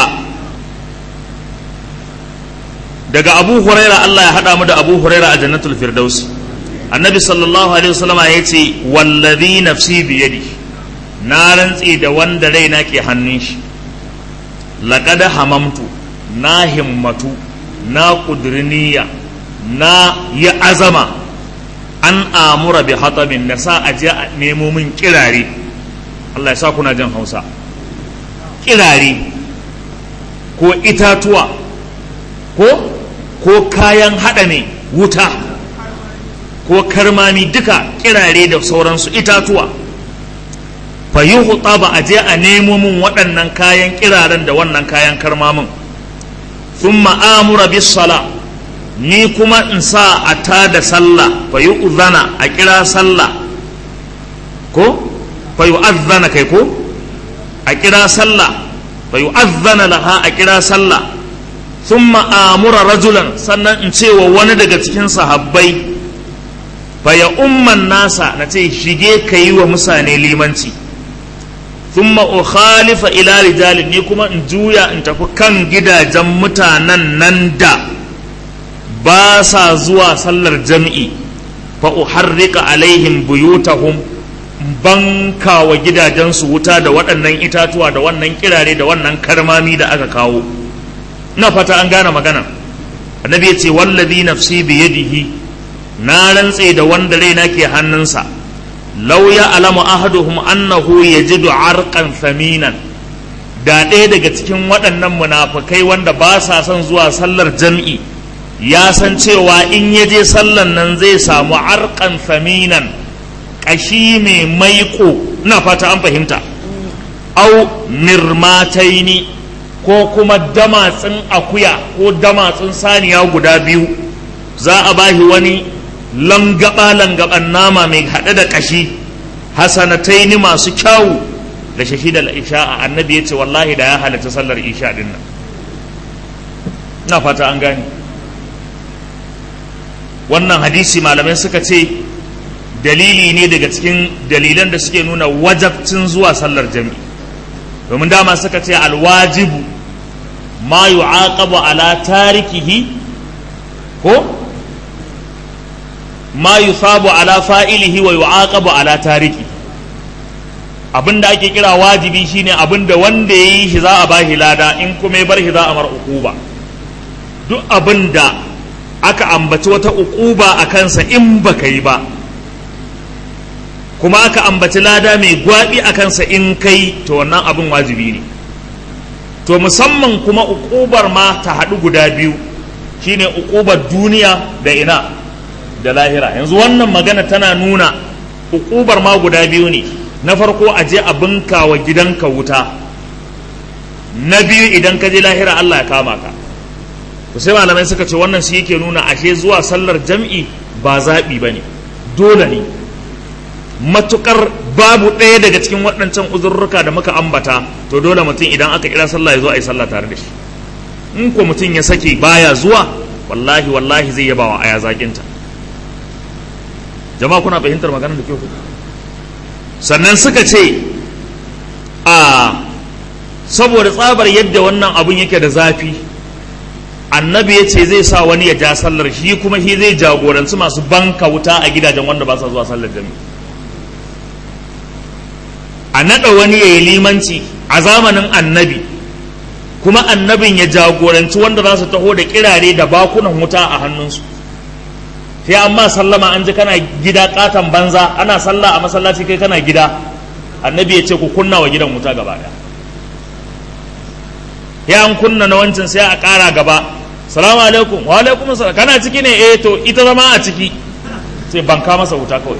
daga abu huraira Allah ya haɗa mu da abu huraira a jannatul firdaus annabi sallallahu alaihi wasallam ya ce wallazi nafsi biyadi na rantsi da wanda raina ke hannun shi laqad hamamtu na himmatu na kudurniya na yi azama an amura bi hatabin na sa aje a nemo min kirare Allah ya sa kuna jin hausa kirare ko itatuwa ko ko kayan haɗa ne wuta ko karmami duka kirare da sauransu itatuwa fa yi ba a je a nemo min waɗannan kayan kiraren da wannan kayan karmamin thumma amura bis sala ni kuma in sa a tada sallah fa yu'zana a kira sallah ko fa yu'azzana kai ko a kira sallah fa yu'azzana laha a kira sallah thumma amura rajulan sannan in ce wa wani daga cikin sahabbai fa ya umman nasa na ce shige ka yi wa mutane limanci thumma ukhalifa ila rijalin ni kuma in juya in tafi kan gidajen mutanen nan da ba sa zuwa sallar jam'i fa uharrika alaihim buyutahum banka wa gidajensu wuta da waɗannan itatuwa da wannan kirare da wannan karmami da aka kawo na fata an gane magana annabi ya ce wallazi nafsi biyadihi na rantse da wanda raina ke hannunsa law ya alamu ahaduhum annahu yajidu arqan thaminan da ɗaya daga cikin waɗannan munafukai wanda ba sa son zuwa sallar jam'i ya san cewa in ya je sallan nan zai samu arqan thaminan ƙashi mai maiko ina fata an fahimta au mirmataini ko kuma damatsin akuya ko damatsin saniya guda biyu za a bashi wani langaba-langaban nama mai haɗe da ƙashi hasanataini masu kyawu da shahidar isha a annabi ya ce wallahi da ya halatta sallar isha din nan na fata an gane wannan hadisi malamai suka ce dalili ne daga cikin dalilan da suke nuna wajabcin zuwa sallar jami'i domin dama suka ce alwajibu ma yu'aqabu ala tarikihi ko ma yusabu ala fa'ilihi wa yu'aqabu ala tariki abinda ake kira wajibi shine abinda wanda yayi shi za a bashi lada in kuma ya bar shi za a mar uquba duk abinda aka ambaci wata uquba a kansa in baka yi ba kuma aka ambaci lada mai gwabi a kansa in kai to wannan abin wajibi ne to musamman kuma uqubar ma ta haɗu guda biyu shine uqubar duniya da ina da lahira yanzu wannan magana tana nuna uqubar ma guda biyu ne na farko a je a binka wa gidanka wuta na biyu idan ka je lahira Allah ya kama ka to sai malamai suka ce wannan shi yake nuna ashe zuwa sallar jam'i ba zaɓi ba ne dole ne matukar babu ɗaya daga cikin waɗancan uzurruka da muka ambata to dole mutum idan aka kira sallah ya zo a yi sallah tare da shi in ko mutum ya sake baya zuwa wallahi wallahi zai yaba wa aya zakinta jama'a kuna fahimtar maganar da kyau sannan suka ce a saboda tsabar yadda wannan abun yake da zafi annabi ya ce zai sa wani ya ja sallar shi kuma shi zai jagoranci masu banka wuta a gidajen wanda ba sa zuwa sallar jami'a a naɗa wani ya yi limanci a zamanin annabi kuma annabin ya jagoranci wanda za su taho da kirare da bakunan wuta a hannunsu sai amma sallama an ji kana gida katon banza ana sallah a masallaci kai kana gida annabi ya ce ku kunna wa gidan wuta gaba ɗaya ya an kunna na wancan sai a ƙara gaba salamu alaikum wa alaikum salam kana ciki ne eh to ita zama a ciki sai banka masa wuta kawai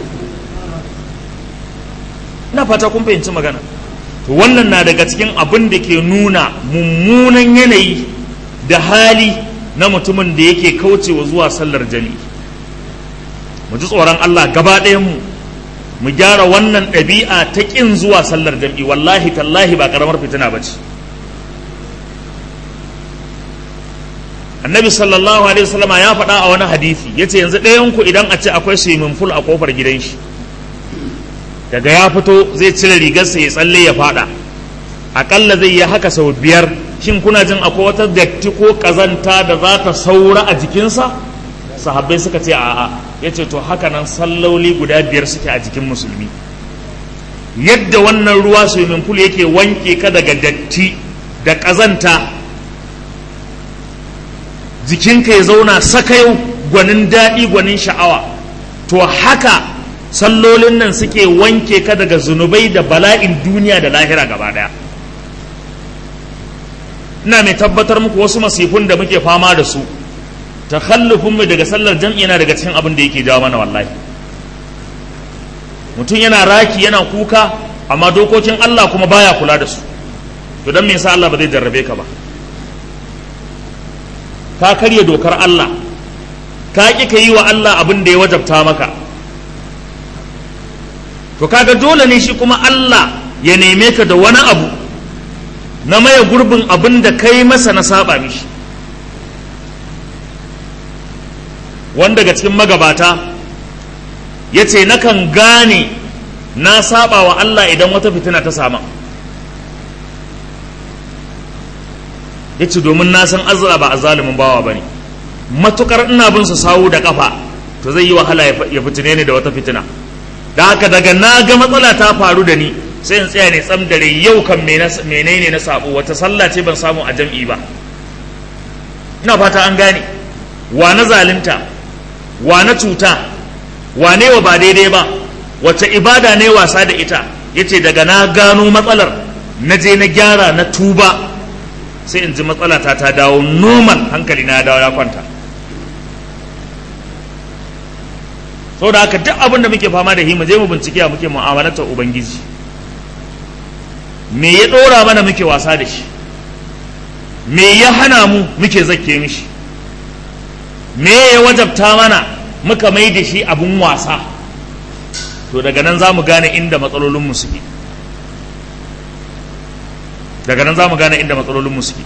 ina fata kun fahimci magana to wannan na daga cikin abin da ke nuna mummunan yanayi da hali na mutumin da yake kaucewa zuwa sallar jami'i mu ji tsoron Allah gaba ɗayan mu mu gyara wannan ɗabi'a ta ƙin zuwa sallar jami'i wallahi tallahi ba ƙaramar fitina ba ce annabi sallallahu alaihi wasallama ya faɗa a wani hadisi yace yanzu ɗayan ku idan a ce akwai swimming pool a kofar gidan shi daga ya fito zai cire rigarsa ya tsalle ya fada akalla zai yi haka sau biyar shin kuna jin akwai wata datti ko kazanta da za ta saura a jikinsa sahabbai suka ce a'a ya ce to haka nan salloli guda biyar suke a jikin musulmi yadda wannan ruwa swimming pool yake wanke ka daga datti da kazanta jikinka ya zauna sakayau gwanin daɗi gwanin sha'awa to haka sallolin nan suke wanke ka daga zunubai da bala'in duniya da lahira gaba daya ina mai tabbatar muku wasu masifun da muke fama da su takhallufin mu daga sallar jam'i yana daga cikin abin da yake jawo mana wallahi mutum yana raki yana kuka amma dokokin Allah kuma baya kula da su to dan me yasa Allah ba zai jarrabe ka ba ka karya dokar Allah ka ƙi ka yi wa Allah abin da ya wajabta maka to kaga dole ne shi kuma Allah ya neme ka da wani abu na maye gurbin abin da kai masa na saba mishi wanda daga cikin magabata ya ce nakan gane na saba wa Allah idan wata fitina ta sama ya ce domin na san azra ba a zalimin bawa ba ne matukar ina bin su sawu da kafa to zai yi wahala ya fitine ni da wata fitina da haka daga na ga matsala ta faru da ni sai in tsaya ne tsam dare yau kan menene na sabo wata sallah ce ban samu a jam'i ba ina fata an gane wa na zalunta wa na cuta wa ne wa ba daidai ba wace ibada ne wasa da ita yace daga na gano matsalar na je na gyara na tuba sai in ji matsala ta ta dawo normal hankali na dawo ya kwanta saboda haka duk abin da muke fama da hima je mu bincike a muke mu'amalatar ubangiji me ya ɗora mana muke wasa da shi me ya hana mu muke zakke mishi me ya wajabta mana muka mai da shi abun wasa to daga nan za mu gane inda matsalolinmu suke daga nan za mu gane inda matsalolinmu suke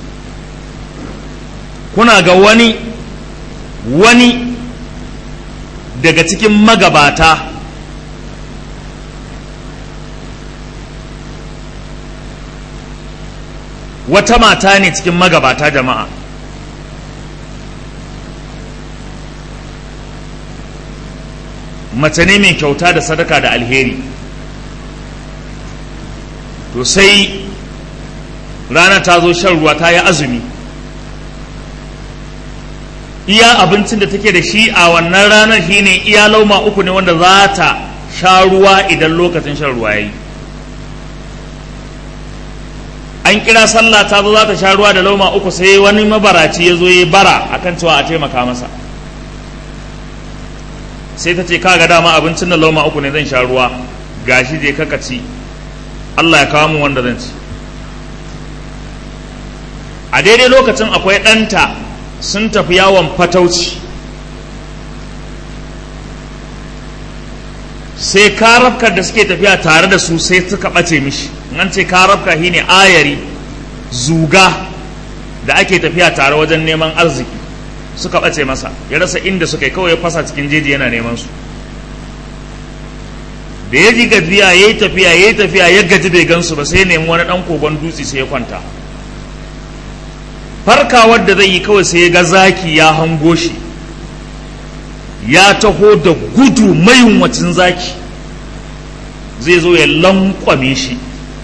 kuna ga wani wani daga cikin magabata wata mata ne cikin magabata jama'a mace ne mai kyauta da sadaka da alheri to sai rana ta zo shan ruwa ta yi azumi iya abincin da take da shi a wannan ranar shine iya lauma uku ne wanda za ta sha ruwa idan lokacin shan ruwa ya yi an kira sallah ta zo za ta sha ruwa da lauma uku sai wani mabaraci ya zo ya bara akan cewa a taimaka masa sai ta ce kaga dama abincin da lauma uku ne zan sha ruwa gashi je kaka ci Allah ya kawo mu wanda zan ci a daidai lokacin akwai ɗanta sun tafi yawon fatauci sai karafkar da suke tafiya tare da su sai suka ɓace mishi nan ce karafka shi ne ayari zuga da ake tafiya tare wajen neman arziki suka ɓace masa ya rasa inda suka yi kawai ya fasa cikin jeji yana neman su da ya ji gajiya ya yi tafiya ya yi tafiya ya gaji bai gansu ba sai ya nemi wani ɗan kogon dutse sai ya kwanta farkawar da zai yi kawai sai ya ga zaki ya hango shi ya taho da gudu mayunwacin zaki zai zo ya lankwame shi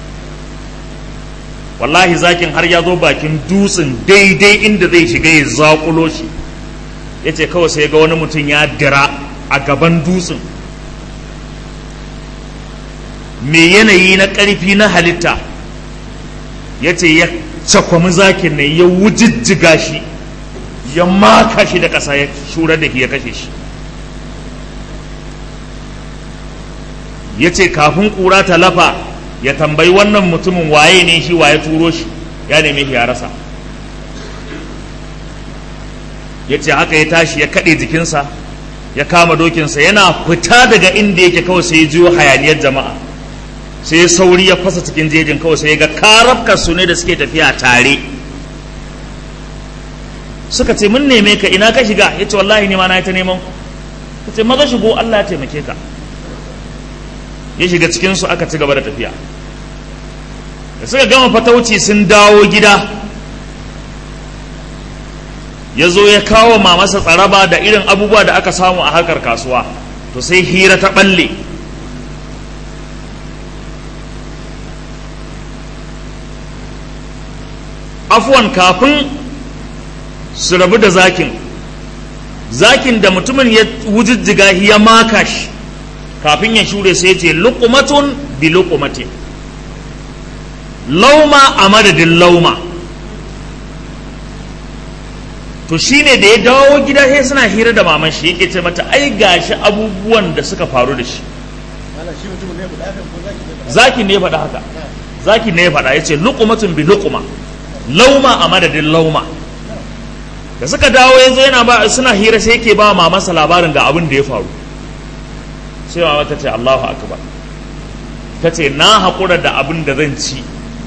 wallahi zakin har ya zo bakin dutsen daidai inda zai shiga ya zakulo shi ya ce kawai sai ga wani mutum ya dira a gaban dutsen mai yanayi na ƙarfi na halitta ya ce ya cakwami zakin ne ya wujijjiga shi ya maka shi da ƙasa ya shura da ya kashe shi ya ce kafin ƙura ta lafa ya tambayi wannan mutumin waye ne shi waye turo shi ya neme shi ya rasa ya ce haka ya tashi ya kaɗe jikinsa ya kama dokinsa yana fita daga inda yake kawai sai ya jiyo hayaniyar jama'a sai ya sauri ya fasa cikin jejin kawai sai ya ga karafkar su ne da suke tafiya tare suka ce mun neme ka ina ka shiga ya ce wallahi ne ma na yi ta neman ku ce maza shigo Allah ya taimake ka ya shiga cikinsu aka ci gaba da tafiya da suka gama fatauci sun dawo gida ya zo ya kawo mamasa tsaraba da irin abubuwa da aka samu a harkar kasuwa to sai hira ta balle afuwan kafin su rabu da zakin zakin da mutumin ya wujijjiga ya maka shi kafin ya shure sai ce lukumatun bi lukumatin lauma a madadin lauma to shine da ya dawo gida sai suna hira da maman shi yake ce mata ai gashi abubuwan da suka faru da shi zakin ne ya faɗa haka zakin ne ya faɗa ya ce lukumatun bi lukuma lauma a madadin lauma da suka dawo ya zo yana ba suna hira sai yake ba mamansa labarin ga abin da ya faru sai mama ta ce Allahu akbar ta ce na haƙura da abin da zan ci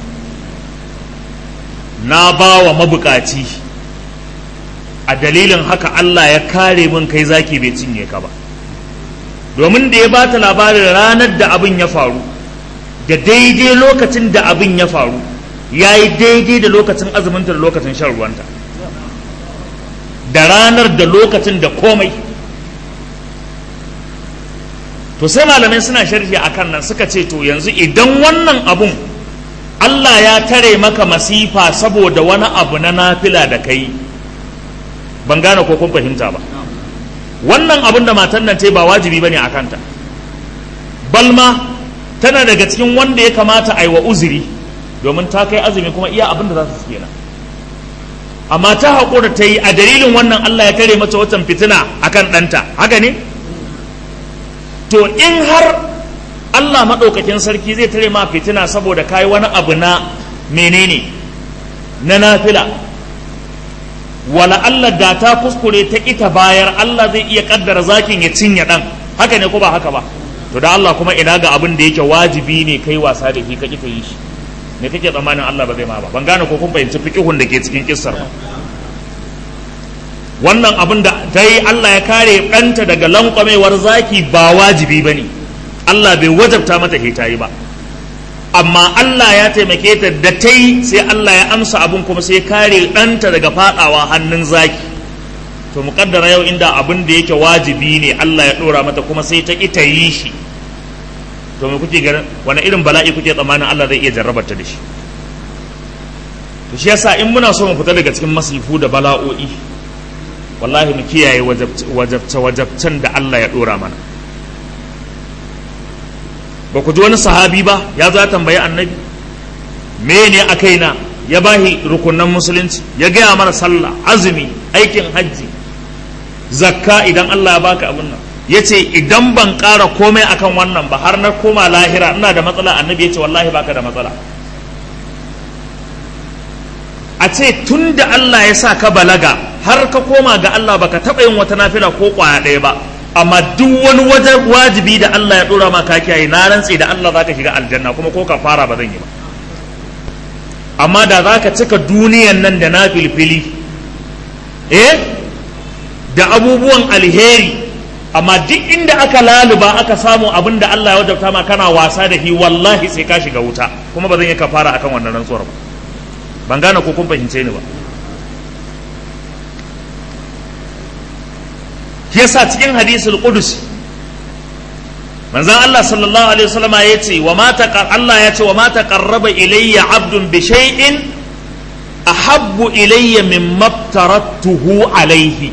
na ba wa mabukaci a dalilin haka Allah ya kare min kai zaki bai cinye ka ba domin da ya ba ta labarin ranar da abin ya faru da daidai lokacin da abin ya faru ya yi daidai da lokacin azuminta da lokacin shan ruwanta da ranar da lokacin da komai to sai malamai suna sharhi a kan nan suka ce to yanzu idan wannan abun Allah ya tare maka masifa saboda wani abu na nafila da kai ban gane ko kun fahimta ba wannan abun da matan nan ce ba wajibi bane a kanta balma tana daga cikin wanda ya kamata a yi wa uzuri domin ta kai azumi kuma iya abin da za su kenan amma ta haƙura ta yi a dalilin wannan Allah ya tare mata watan fitina akan ɗanta haka ne to in har Allah maɗaukakin sarki zai tare ma fitina saboda kayi wani abu na menene na nafila wala Allah da ta kuskure ta ita bayar Allah zai iya kaddara zakin ya cinye ɗan haka ne ko ba haka ba to da Allah kuma ina ga abin da yake wajibi ne kai wasa da shi ka ki yi shi me kake tsammanin Allah ba zai ma ba ban gane ko kun fahimci fiqihun da ke cikin kissar ba wannan abin da ta yi Allah ya kare ɗanta daga lankwamewar zaki ba wajibi ba ne Allah bai wajabta mata ke ta yi ba amma Allah ya taimake ta da ta yi sai Allah ya amsa abin kuma sai kare ɗanta daga faɗawa hannun zaki to muƙaddara yau inda abin da yake wajibi ne Allah ya ɗora mata kuma sai ta ƙi ta yi shi to me kuke ganin wani irin bala'i kuke tsammanin Allah zai iya jarrabar ta da shi to shi yasa in muna so mu fita daga cikin masifu da bala'o'i wallahi mu kiyaye wajabce wajabcen da Allah ya dora mana ba ku ji wani sahabi ba ya zo ya tambayi annabi me ne a kaina ya bahi rukunan musulunci ya gaya mana sallah azumi aikin hajji zakka idan Allah ya baka abin nan ya ce idan ban ƙara komai akan wannan ba har na koma lahira ina da matsala annabi ya ce wallahi baka da matsala a ce tun da Allah ya sa ka balaga har ka koma ga Allah baka taɓa yin wata nafila ko ƙwaya ɗaya ba amma duk wani wajen wajibi da Allah ya ɗora ma ka kiyaye na rantse da Allah zaka shiga aljanna kuma ko ka fara ba zan yi ba amma da zaka cika duniyan nan da na filfili eh da abubuwan alheri amma duk inda aka laluba aka samu abin da Allah ya wajabta ma kana wasa da shi wallahi sai ka shiga wuta kuma ba zan yi kafara akan wannan rantsuwar ba ban gane ko kun fahimce ni ba yasa cikin hadisul qudus manzon Allah sallallahu alaihi wasallam ya ce wa ma Allah ya ce wa ma taqarraba ilayya abdun bi shay'in ahabbu ilayya mimma tarattuhu alaihi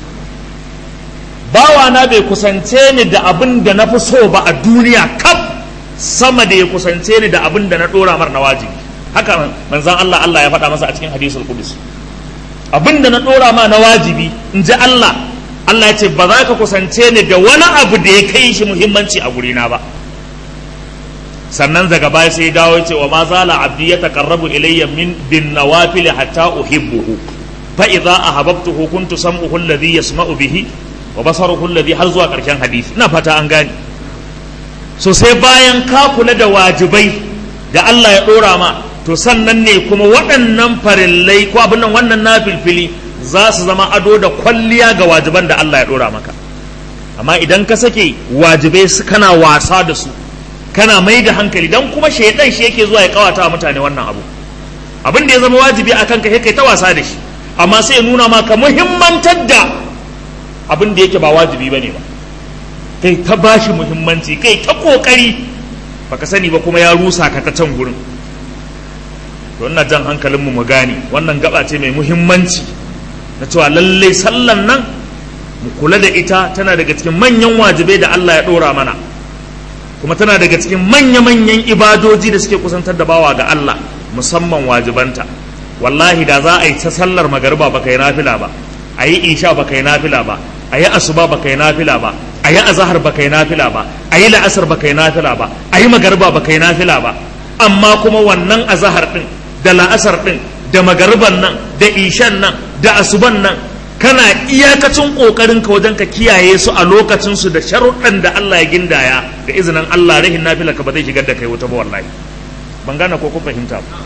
bawana bai kusance ni da abin da na fi so ba a duniya kaf sama da ya kusance ni da abin da na dora mar na wajibi haka manzan Allah Allah ya faɗa masa a cikin hadisul qudus abin da na dora ma na wajibi in ji Allah Allah ya ce ba za ka kusance ni da wani abu da ya kai shi muhimmanci a gurina ba sannan daga baya sai dawo ya ce wa ma zala abdi ya taqarrabu ilayya min bin nawafil hatta uhibbuhu fa idza ahabbtuhu kuntu sam'uhu alladhi yasma'u bihi wa basaruhu alladhi har zuwa karshen hadisi ina fata an gane so sai bayan ka kula da wajibai da Allah ya dora ma to sannan ne kuma waɗannan farillai ko abin nan wannan nafilfili za su zama ado da kwalliya ga wajiban da Allah ya dora maka amma idan ka sake wajibai su kana wasa da su kana mai da hankali dan kuma shaidan shi yake zuwa ya kawata wa mutane wannan abu abin da ya zama wajibi akan ka kai ta wasa da shi amma sai ya nuna maka muhimmantar da abin da yake ba wajibi bane ba kai ta bashi muhimmanci kai ta kokari baka sani ba kuma ya rusa ka ta can gurin to ina jan hankalin mu mu gane wannan gaba ce mai muhimmanci na cewa lallai sallan nan mu kula da ita tana daga cikin manyan wajibai da Allah ya dora mana kuma tana daga cikin manya-manyan ibadoji da suke kusantar da bawa ga Allah musamman wajibanta wallahi da za a yi ta sallar magariba baka yi nafila ba a yi isha baka yi nafila ba a yi asuba baka yi nafila ba a yi azahar baka yi nafila ba a yi la'asar baka yi nafila ba a yi magariba baka yi nafila ba amma kuma wannan azahar din da la'asar din da magariban nan da ishan nan da asuban nan kana iyakacin kokarin ka wajen ka kiyaye su a lokacin su da sharuɗan da Allah ya gindaya da izinin Allah rahin nafila ka ba zai shigar da kai wuta ba wallahi ban gane ko ku fahimta ba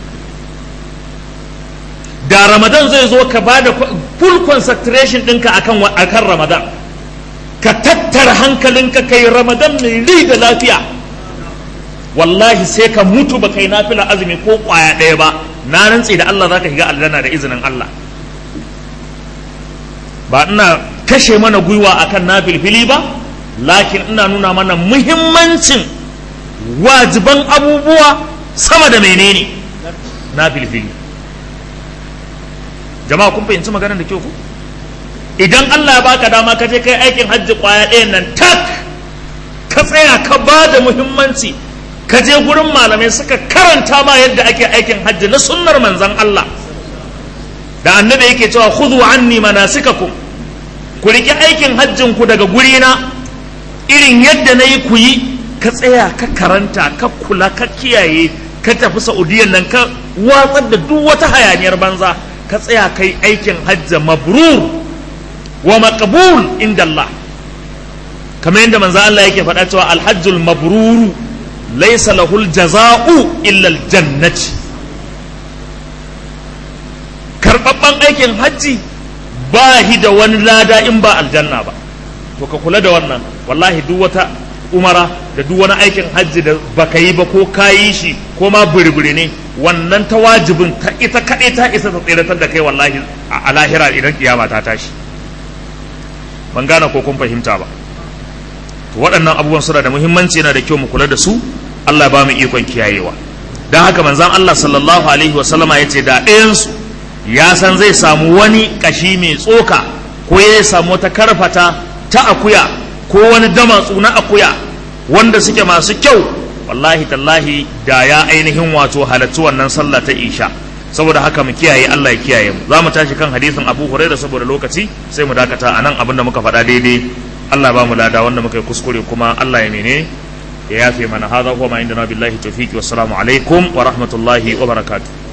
da ramadan zai zo ka ba da full concentration ɗinka akan akan ramadan ka tattara hankalinka kai ramadan mai ri da lafiya wallahi sai ka mutu ba kai nafila azumi ko kwaya ɗaya ba na rantse da Allah zaka shiga aljanna da izinin Allah ba ina kashe mana gwiwa akan nafilfili ba lakin ina nuna mana muhimmancin wajiban abubuwa sama da menene nafilfili jama'a kun fahimci maganar da kyau ku idan Allah ya baka dama ka je kai aikin hajji kwaya ɗayan nan tak ka tsaya ka ba da muhimmanci ka je gurin malamai suka karanta ma yadda ake aikin hajji na sunnar manzon Allah da annabi yake cewa khudhu anni manasikakum ku riƙe aikin hajjin ku daga gurina irin yadda na yi ku yi ka tsaya ka karanta ka kula ka kiyaye ka tafi saudiyan nan ka watsar da duk wata hayaniyar banza ka tsaya kai aikin hajja mabrur wa maqbul inda Allah kamar yadda manzo Allah yake faɗa cewa alhajjul mabruru laysa lahul jaza'u illa aljannati karbabban aikin hajji ba hi da wani lada in ba aljanna ba to ka kula da wannan wallahi duk wata umara da duk wani aikin hajji da baka yi ba ko ka yi shi ko ma burburi ne wannan ta wajibin ta ita kaɗai ta isa ta tseratar da kai wallahi a lahira idan kiyama ta tashi ban gane ko kun fahimta ba to waɗannan abubuwan suna da muhimmanci yana da kyau mu kula da su Allah ba mu ikon kiyayewa don haka manzon Allah sallallahu alaihi wa sallama ya ce da ɗayansu ya san zai samu wani ƙashi mai tsoka ko ya samu wata karfata ta akuya ko wani damatsu na akuya wanda suke masu kyau wallahi tallahi da ya ainihin wato halattu wannan sallah ta isha saboda haka mu kiyaye Allah ya kiyaye mu za mu tashi kan hadisin Abu Hurairah saboda lokaci sai mu dakata anan abinda muka faɗa daidai Allah ba mu lada wanda muka yi kuskure kuma Allah ya mene ya yafe mana hadha huwa ma indana billahi tawfiqi wassalamu alaikum wa rahmatullahi wa barakatuh